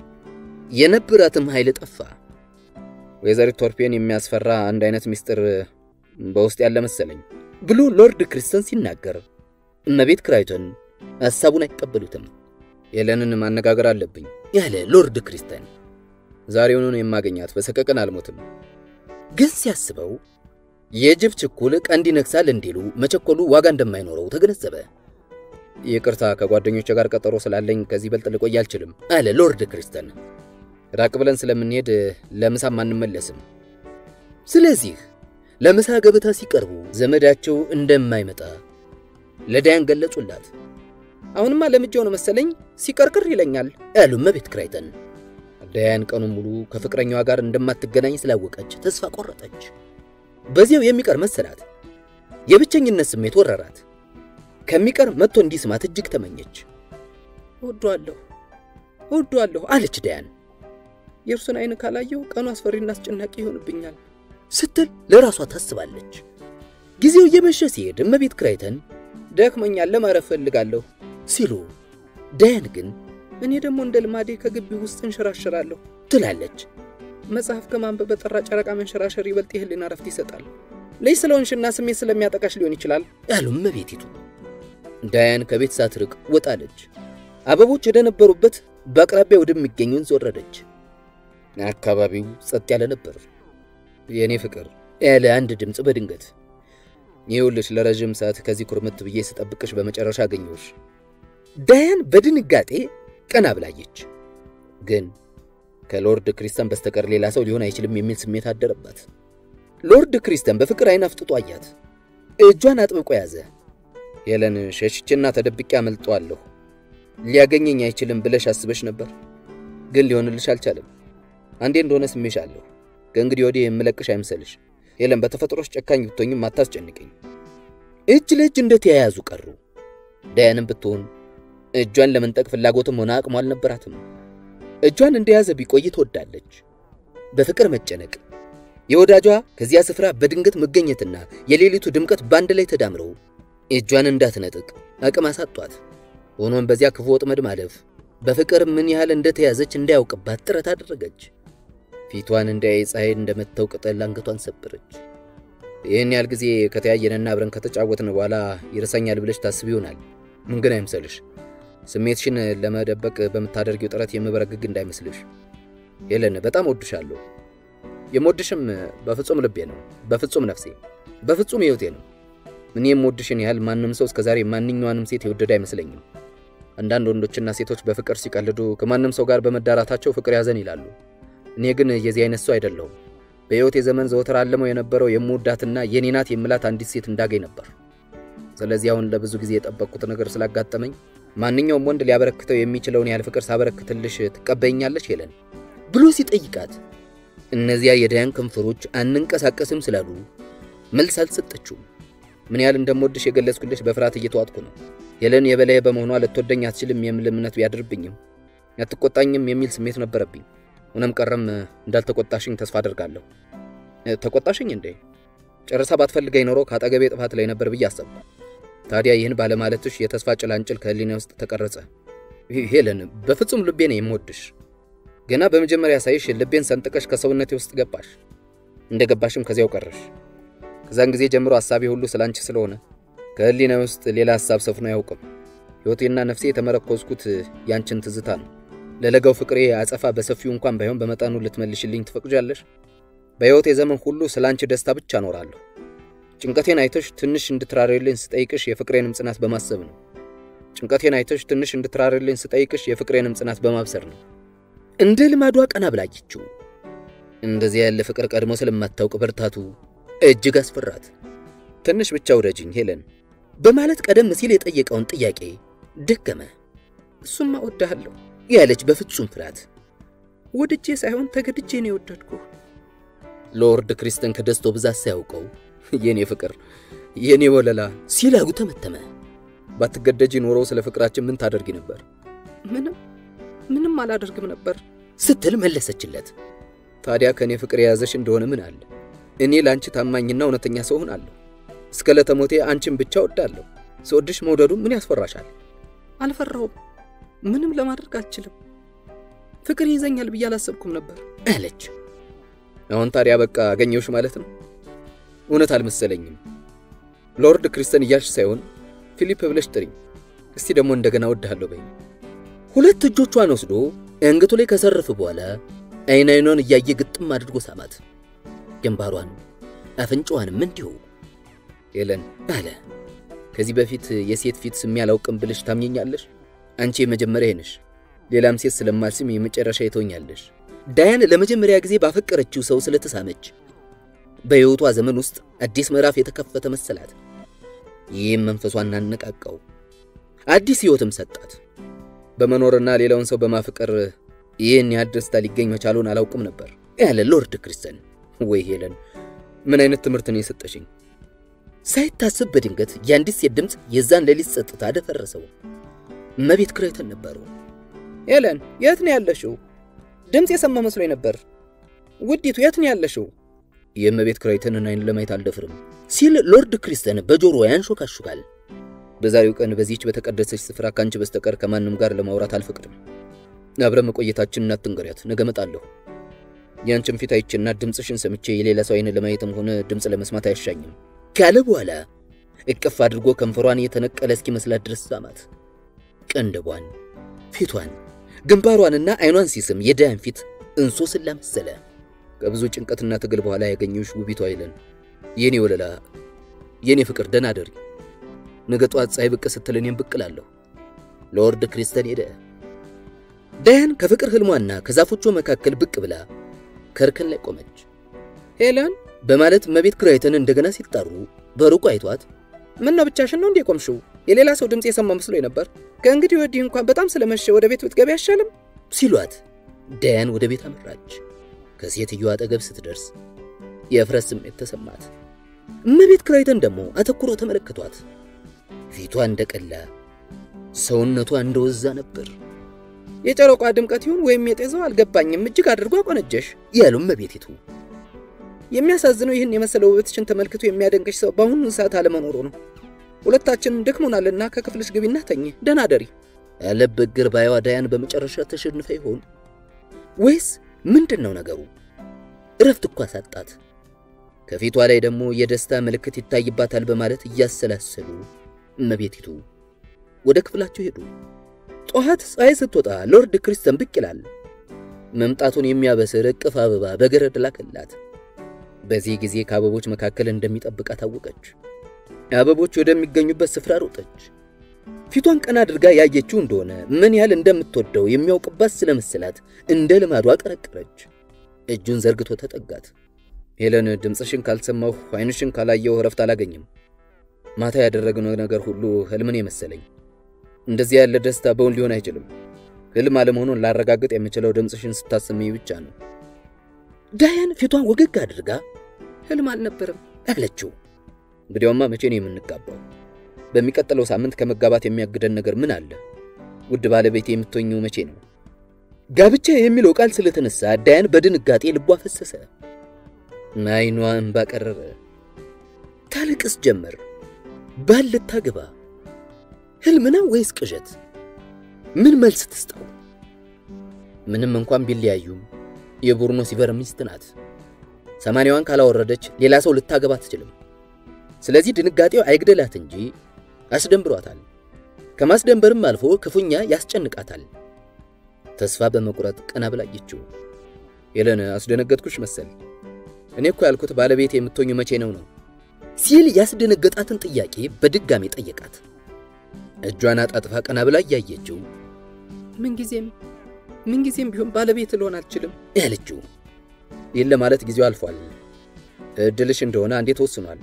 የነበራትም ኃይል ጠፋ። ወይዘሪት ቶርፔን የሚያስፈራ አንድ አይነት ምስጢር በውስጥ ያለ መሰለኝ ብሎ ሎርድ ክሪስተን ሲናገር እመቤት ክራይቶን ሐሳቡን አይቀበሉትም። ሄለንን ማነጋገር አለብኝ ያለ ሎርድ ክሪስተን ዛሬውኑን የማገኛት በሰቀቀን አልሞትም። ግን ሲያስበው የጅብ ችኩል ቀንድ ይነክሳል እንዲሉ መቸኮሉ ዋጋ እንደማይኖረው ተገነዘበ። ይቅርታ ከጓደኞቼ ጋር ቀጠሮ ስላለኝ ከዚህ በልጥ ልቆይ አልችልም አለ ሎርድ ክሪስተን። ራቅ ብለን ስለምንሄድ ለምሳም አንመለስም። ስለዚህ ለምሳ ገበታ ሲቀርቡ ዘመዳቸው እንደማይመጣ ለዳያን ገለጹላት። አሁንማ ለምጄው ነው መሰለኝ ሲቀርቅር ይለኛል ያሉ እመቤት ክራይተን። ዳያን ቀኑን ሙሉ ከፍቅረኛዋ ጋር እንደማትገናኝ ስላወቀች ተስፋ ቆረጠች። በዚያው የሚቀር መሰላት። የብቸኝነት ስሜት ወረራት። ከሚቀር መጥቶ እንዲስማት እጅግ ተመኘች። እወደዋለሁ እወደዋለሁ አለች ዳያን። የእርሱን አይን ካላየው ቀኑ አስፈሪና አስጨናቂ ይሆንብኛል ስትል ለራሷ ታስባለች። ጊዜው እየመሸ ሲሄድ እመቤት ክራይተን ደክመኛል፣ ለማረፍ ፈልጋለሁ ሲሉ፣ ዳያን ግን እኔ ደግሞ እንደ ልማዴ ከግቢ ውስጥ እንሸራሸራለሁ ትላለች። መጽሐፍ ከማንበብ በጠራ ጨረቃ መንሸራሸር ይበልጥ የህሊና ረፍት ይሰጣል። ልጅ ስለሆንሽና ስሜት ስለሚያጠቃሽ ሊሆን ይችላል ያሉ እመቤቲቱ። ዳያን ከቤት ሳትርቅ ወጣለች። አበቦች ወደ ነበሩበት በአቅራቢያ ወደሚገኝ ወንዝ ወረደች። አካባቢው ጸጥ ያለ ነበር። የእኔ ፍቅር ያለ አንድ ድምፅ በድንገት ይኸውልሽ፣ ለረዥም ሰዓት ከዚህ ኩርምት ብዬ ስጠብቅሽ በመጨረሻ አገኘሁሽ። ዳያን በድንጋጤ ቀና ብላየች። ግን ከሎርድ ክሪስተን በስተቀር ሌላ ሰው ሊሆን አይችልም የሚል ስሜት አደረባት። ሎርድ ክሪስተን በፍቅር አይን አፍጥጦ አያት። እጇን አጥብቆ ያዘ። ሄለን፣ ሸሽቼና ተደብቄ አመልጠዋለሁ። ሊያገኘኝ አይችልም ብለሽ አስበሽ ነበር፣ ግን ሊሆንልሽ አልቻለም። አንዴ እንደሆነ ስሜሻለሁ። ከእንግዲህ ወዲህ የምለቅሽ አይምሰልሽ ሄለን። በተፈጥሮሽ ጨካኝ ብትሆኝም አታስጨንቀኝ። እጅ ለእጅ እንደተያያዙ ቀሩ። ዳያንም ብትሆን እጇን ለመንጠቅ ፍላጎትም ሆነ አቅሟ አልነበራትም። እጇን እንደያዘ ቢቆይ ትወዳለች። በፍቅር መጨነቅ፣ የወዳጇ ከዚያ ስፍራ በድንገት መገኘትና የሌሊቱ ድምቀት በአንድ ላይ ተዳምረው እጇን እንዳትነጥቅ አቅም አሳጧት። ሆኖም በዚያ ክፉ ወጥመድ ማለፍ በፍቅር ምን ያህል እንደተያዘች እንዳያውቅባት ጥረት አደረገች። ፊቷን እንዳያይ ፀሐይ እንደመታው ቅጠል አንገቷን ሰበረች። ይህን ያህል ጊዜ ከተያየንና አብረን ከተጫወትን በኋላ ይረሳኛል ብለሽ ታስብ ይሆናል። ምን ግን አይምሰልሽ። ስሜትሽን ለመደበቅ በምታደርጊው ጥረት የምበረግግ እንዳይመስልሽ። ሄለን በጣም ወድሻለሁ። የምወድሽም በፍጹም ልቤ ነው፣ በፍጹም ነፍሴ፣ በፍጹም ሕይወቴ ነው። እኔ የምወድሽን ያህል ማንም ሰው እስከዛሬ ማንኛዋንም ሴት የወደደ አይመስለኝም። አንዳንድ ወንዶችና ሴቶች በፍቅር ሲቀልዱ ከማንም ሰው ጋር በመዳራታቸው ፍቅር ያዘን ይላሉ። እኔ ግን የዚህ አይነት ሰው አይደለሁም። በሕይወቴ ዘመን ዘወትር አለመው የነበረው የምወዳትና የኔ ናት የምላት አንዲት ሴት እንዳገኝ ነበር። ስለዚህ አሁን ለብዙ ጊዜ የጠበቅኩት ነገር ስላጋጠመኝ ማንኛውም ወንድ ሊያበረክተው የሚችለውን ያህል ፍቅር ሳበረክትልሽ ትቀበይኛለሽ ሄለን ብሎ ሲጠይቃት እነዚያ የዳያን ከንፈሮች አንንቀሳቀስም ስላሉ መልስ አልሰጠችውም። ምን ያህል እንደምወድሽ የገለጽኩልሽ በፍርሃት እየተዋጥኩ ነው። ሄለን የበላይ በመሆኗ ልትወደኝ አትችልም የሚል እምነት ቢያድርብኝም አትቆጣኝም የሚል ስሜት ነበረብኝ። ሆነም ቀረም እንዳልተቆጣሽኝ ተስፋ አደርጋለሁ። ተቆጣሽኝ እንዴ? ጨርሳ ባትፈልገኝ ኖሮ ከአጠገቤ ጥፋት ላይ ነበር ብዬ አሰብኩ። ታዲያ ይህን ባለማለትሽ የተስፋ ጭላንጭል ከህሊና ውስጥ ተቀረጸ። ሄለን፣ በፍጹም ልቤ ነው የምወድሽ። ገና በመጀመሪያ ሳይሽ ልቤን ሰንጥቀሽ ከሰውነቴ ውስጥ ገባሽ። እንደ ገባሽም ከዚያው ቀረሽ። ከዛን ጊዜ ጀምሮ ሐሳቤ ሁሉ ስላንቺ ስለሆነ ከህሊና ውስጥ ሌላ ሐሳብ ሰፍኖ አያውቅም። ሕይወቴና ነፍሴ የተመረኮዝኩት ያንቺን ትዝታ ነው። ለለጋው ፍቅሬ አጸፋ በሰፊው እንኳን ባይሆን በመጠኑ ልትመልሽልኝ ትፈቅጃለሽ? በሕይወቴ ዘመን ሁሉ ስለ አንቺ ደስታ ብቻ እኖራለሁ። ጭንቀቴን አይተሽ ትንሽ እንድትራሪልኝ ስጠይቅሽ የፍቅሬንም ጽናት በማሰብ ነው። ጭንቀቴን አይተሽ ትንሽ እንድትራሪልኝ ስጠይቅሽ የፍቅሬንም ጽናት በማብሰር ነው። እንደ ልማዷ ቀና ብላየችው። እንደዚያ ያለ ፍቅር ቀድሞ ስለማታውቅ ብርታቱ እጅግ አስፈራት። ትንሽ ብቻ ውደጅኝ ሄለን በማለት ቀደም ሲል የጠየቀውን ጥያቄ ደገመ። እሱማ እወድሃለሁ ያለች በፍጹም ፍርሃት ወድጄ ሳይሆን ተገድጄ ነው የወደድኩህ። ሎርድ ክሪስተን ከደስታው ብዛት ሳያውቀው የኔ ፍቅር የኔ ወለላ ሲል አጉ ተመተመ። ባትገደጂ ኖሮ ስለ ፍቅራችን ምን ታደርጊ ነበር? ምንም ምንም አላደርግም ነበር ስትል መለሰችለት። ታዲያ ከእኔ ፍቅር የያዘሽ እንደሆነ ምን አለ? እኔ ለአንቺ ታማኝና እውነተኛ ሰው ሆናለሁ። እስከ ለተሞቴ አንቺን ብቻ ወዳለሁ። ስወድሽ መውደዱ ምን ያስፈራሻል? አልፈራሁም። ምንም ለማድረግ አልችልም። ፍቅር ይዘኛል ብዬ አላሰብኩም ነበር አለች። አሁን ታዲያ በቃ አገኘሁሽ ማለት ነው? እውነት አልመሰለኝም። ሎርድ ክሪስተን እያልሽ ሳይሆን ፊሊፕ ብለሽ ጥሪኝ። እስቲ ደግሞ እንደገና ወድሃለሁ በይኝ። ሁለት እጆቿን ወስዶ አንገቱ ላይ ከሰረፍ በኋላ አይን አይኗን እያየ ግጥም አድርጎ ሳማት። ግንባሯን አፍንጫዋንም እንዲሁ። ሄለን አለ ከዚህ በፊት የሴት ፊት ስሜ አላውቅም ብለሽ ታምኘኛለሽ? አንቺ የመጀመሪያ ነሽ። ሌላም ሴት ስለማልስም የመጨረሻ የተወኛለሽ። ዳያን ለመጀመሪያ ጊዜ ባፈቀረችው ሰው ስለተሳመች በሕይወቷ ዘመን ውስጥ አዲስ ምዕራፍ የተከፈተ መሰላት። ይህም መንፈሷን አነቃቃው፣ አዲስ ሕይወትም ሰጣት። በመኖርና ሌላውን ሰው በማፍቀር ይህን ያህል ደስታ ሊገኝ መቻሉን አላውቅም ነበር ያለ ሎርድ ክሪስተን። ወይ ሄለን፣ ምን አይነት ትምህርት ነው የሰጠሽኝ? ሳይታስብ በድንገት የአንዲት ሴት ድምፅ የዛን ሌሊት ጸጥታ አደፈረሰው። እመቤት ክሬተን ነበሩ። ሄለን የት ነው ያለሽው? ድምፅ የሰማ መስሎኝ ነበር። ውዲቱ የት ነው ያለሽው? የእመቤት ክራይተንን አይን ለማየት አልደፍርም ሲል ሎርድ ክሪስተን በጆሮ ያንሾካሹካል። በዛሬው ቀን በዚህች በተቀደሰች ስፍራ ካንቺ በስተቀር ከማንም ጋር ለማውራት አልፈቅድም። አብረን መቆየታችንን አትንገሪያት። ነገ እመጣለሁ። ያንቺን ፊት አይቼና ድምፅሽን ሰምቼ የሌላ ሰው አይን ለማየትም ሆነ ድምፅ ለመስማት አያሻኝም ካለ በኋላ እቅፍ አድርጎ ከንፈሯን የተነቀለ እስኪመስላት ድረስ ሳማት። ቀንደቧን፣ ፊቷን፣ ግንባሯንና አይኗን ሲስም የዳያን ፊት እንሶስላ መሰለ። ከብዙ ጭንቀትና ትግል በኋላ ያገኘሁሽ ውቢቷ ሄለን፣ የኔ ወለላ፣ የኔ ፍቅር፣ ደህና አደሪ። ነገ ጠዋት ፀሐይ ብቅ ስትል እኔም ብቅ እላለሁ። ሎርድ ክሪስተን ሄደ። ዳያን ከፍቅር ህልሟና ከዛፎቿ መካከል ብቅ ብላ ከእርከን ላይ ቆመች። ሄለን በማለት እመቤት ክራይተን እንደገና ሲጣሩ በሩቁ አይቷት ምን ነው ብቻሽን ነው እንዴ ቆምሽው? የሌላ ሰው ድምፅ የሰማ መስሎኝ ነበር። ከእንግዲህ ወዲህ እንኳን በጣም ስለመሸ ወደ ቤት ብትገቢ አይሻልም? ሲሏት ዳያን ወደ ቤት አመራች። ከሴትዮዋ አጠገብ ስትደርስ የእፍረት ስሜት ተሰማት። እመቤት ክራይተን ደግሞ አተኩሮ ተመለከቷት። ፊቷ እንደቀላ፣ ሰውነቷ እንደወዛ ነበር። የጨረቋ ድምቀት ይሁን ወይም የጤዛው አልገባኝም፣ እጅግ አድርጎ አቆነጀሽ ያሉ እመቤቲቱ የሚያሳዝነው ይህን የመሰለ ውበትሽን ተመልክቶ የሚያደንቅሽ ሰው በአሁኑ ሰዓት አለመኖሩ ነው። ሁለታችንን ደክሞናልና ከክፍልሽ ግቢና ተኝ፣ ደህና ደሪ ያለበት ግር ባይዋ ዳያን በመጨረሻ ተሸንፈ ይሆን ወይስ ምንድን ነው ነገሩ? እረፍት እኳ ሳጣት። ከፊቷ ላይ ደግሞ የደስታ ምልክት ይታይባታል በማለት እያሰላሰሉ እመቤቲቱ ወደ ክፍላቸው ሄዱ። ጠዋት ፀሐይ ስትወጣ ሎርድ ክሪስተን ብቅ ይላል። መምጣቱን የሚያበስር እቅፍ አበባ በገረድ ላከላት። በዚህ ጊዜ ከአበቦች መካከል እንደሚጠብቃት ታወቀች። አበቦች ወደሚገኙበት ስፍራ ሮጠች። ፊቷን ቀና አድርጋ ያየችው እንደሆነ ምን ያህል እንደምትወደው የሚያውቅባት ስለመሰላት እንደ ልማዷ አቀረቀረች። እጁን ዘርግቶ ተጠጋት። ሄለን፣ ድምፅሽን ካልሰማሁ ዓይንሽን ካላየሁ እረፍት አላገኝም። ማታ ያደረግነው ነገር ሁሉ ህልምን የመሰለኝ። እንደዚህ ያለ ደስታ በውን ሊሆን አይችልም። ህልም አለመሆኑን ላረጋግጥ የምችለው ድምፅሽን ስታሰሚኝ ብቻ ነው። ዳያን ፊቷን ወገግ አድርጋ ህልም አልነበረም አለችው። እንግዲያውማ መቼ ነው የምንጋባው? በሚቀጥለው ሳምንት ከመጋባት የሚያግደን ነገር ምን አለ? ውድ ባለቤቴ የምትሆኚው መቼ ነው? ጋብቻ የሚለው ቃል ስለተነሳ ዳያን በድንጋጤ ልቧ ፈሰሰ። አይኗ እንባ ቀረረ። ታለቅስ ጀመር። ባል ልታገባ ህልም ነው ወይስ ቅዠት? ምን መልስ ትስጠው? ምንም እንኳን ቢለያዩም የቡርኖ ሲቨር ሚስት ናት። ሰማንያዋን ካላወረደች ሌላ ሰው ልታገባ አትችልም። ስለዚህ ድንጋጤው አይግደላት እንጂ አስደንብሯታል። ከማስደንበርም አልፎ ክፉኛ ያስጨንቃታል። ተስፋ በመቁረጥ ቀና ብላየችው። ሄለን፣ አስደነገጥኩሽ መሰል። እኔ እኮ ያልኩት ባለቤት የምትሆኙ መቼ ነው ነው ሲል ያስደነገጣትን ጥያቄ በድጋሚ ጠየቃት። እጇን አጣጥፋ ቀና ብላ እያየችው ምንጊዜም ምንጊዜም ቢሆን ባለቤት ልሆን አልችልም ያለችው ይህን ለማለት ጊዜው አልፏል። እድልሽ እንደሆነ አንዴ ተወስኗል።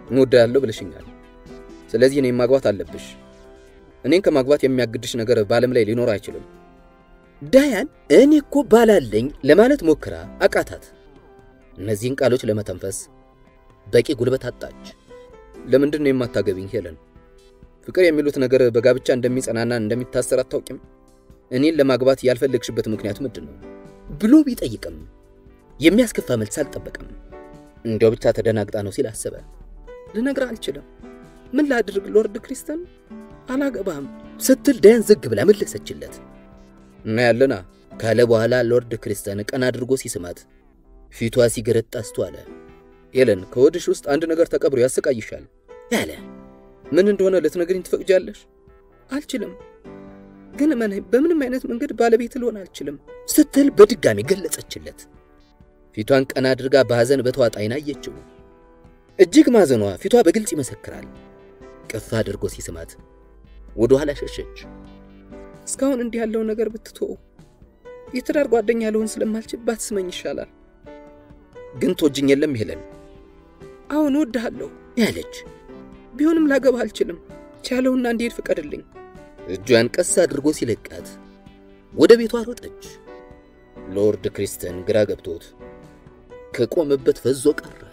እወድሃለሁ ብለሽኛል። ስለዚህ እኔን ማግባት አለብሽ። እኔን ከማግባት የሚያግድሽ ነገር በዓለም ላይ ሊኖር አይችልም። ዳያን እኔ እኮ ባላለኝ ለማለት ሞክራ አቃታት። እነዚህን ቃሎች ለመተንፈስ በቂ ጉልበት አጣች። ለምንድን ነው የማታገቢኝ ሄለን? ፍቅር የሚሉት ነገር በጋብቻ እንደሚጸናና እንደሚታሰር አታውቂም? እኔን ለማግባት ያልፈለግሽበት ምክንያት ምንድን ነው ብሎ ቢጠይቅም የሚያስከፋ መልስ አልጠበቀም። እንዲያው ብቻ ተደናግጣ ነው ሲል አሰበ። ልነግርህ አልችልም። ምን ላድርግ ሎርድ ክሪስተን? አላገባም ስትል ዳያን ዝግ ብላ መለሰችለት። እና ያለና ካለ በኋላ ሎርድ ክሪስተን ቀን አድርጎ ሲስማት ፊቷ ሲገረጣ አስተዋለ። ሄለን ከወድሽ ውስጥ አንድ ነገር ተቀብሮ ያሰቃይሻል ያለ ምን እንደሆነ ልትነግሪኝ ትፈቅጃለሽ? አልችልም፣ ግን እመነኝ በምንም አይነት መንገድ ባለቤት ልሆን አልችልም ስትል በድጋሚ ገለጸችለት። ፊቷን ቀና አድርጋ በሐዘን በተዋጠ ዓይን አየችው። እጅግ ማዘኗ ፊቷ በግልጽ ይመሰክራል። ቅፍ አድርጎ ሲስማት ወደ ኋላ ሸሸች። እስካሁን እንዲህ ያለው ነገር ብትተው የትዳር ጓደኛ ልሆን ስለማልችል ባትስመኝ ይሻላል። ግን ትወጂኝ የለም ሄለን? አሁን እወድሃለሁ ያለች ቢሆንም ላገባ አልችልም። ቻለውና እንዲሄድ ፍቀድልኝ። እጇን ቀስ አድርጎ ሲለቃት ወደ ቤቷ ሮጠች። ሎርድ ክሪስተን ግራ ገብቶት ከቆመበት ፈዞ ቀረ።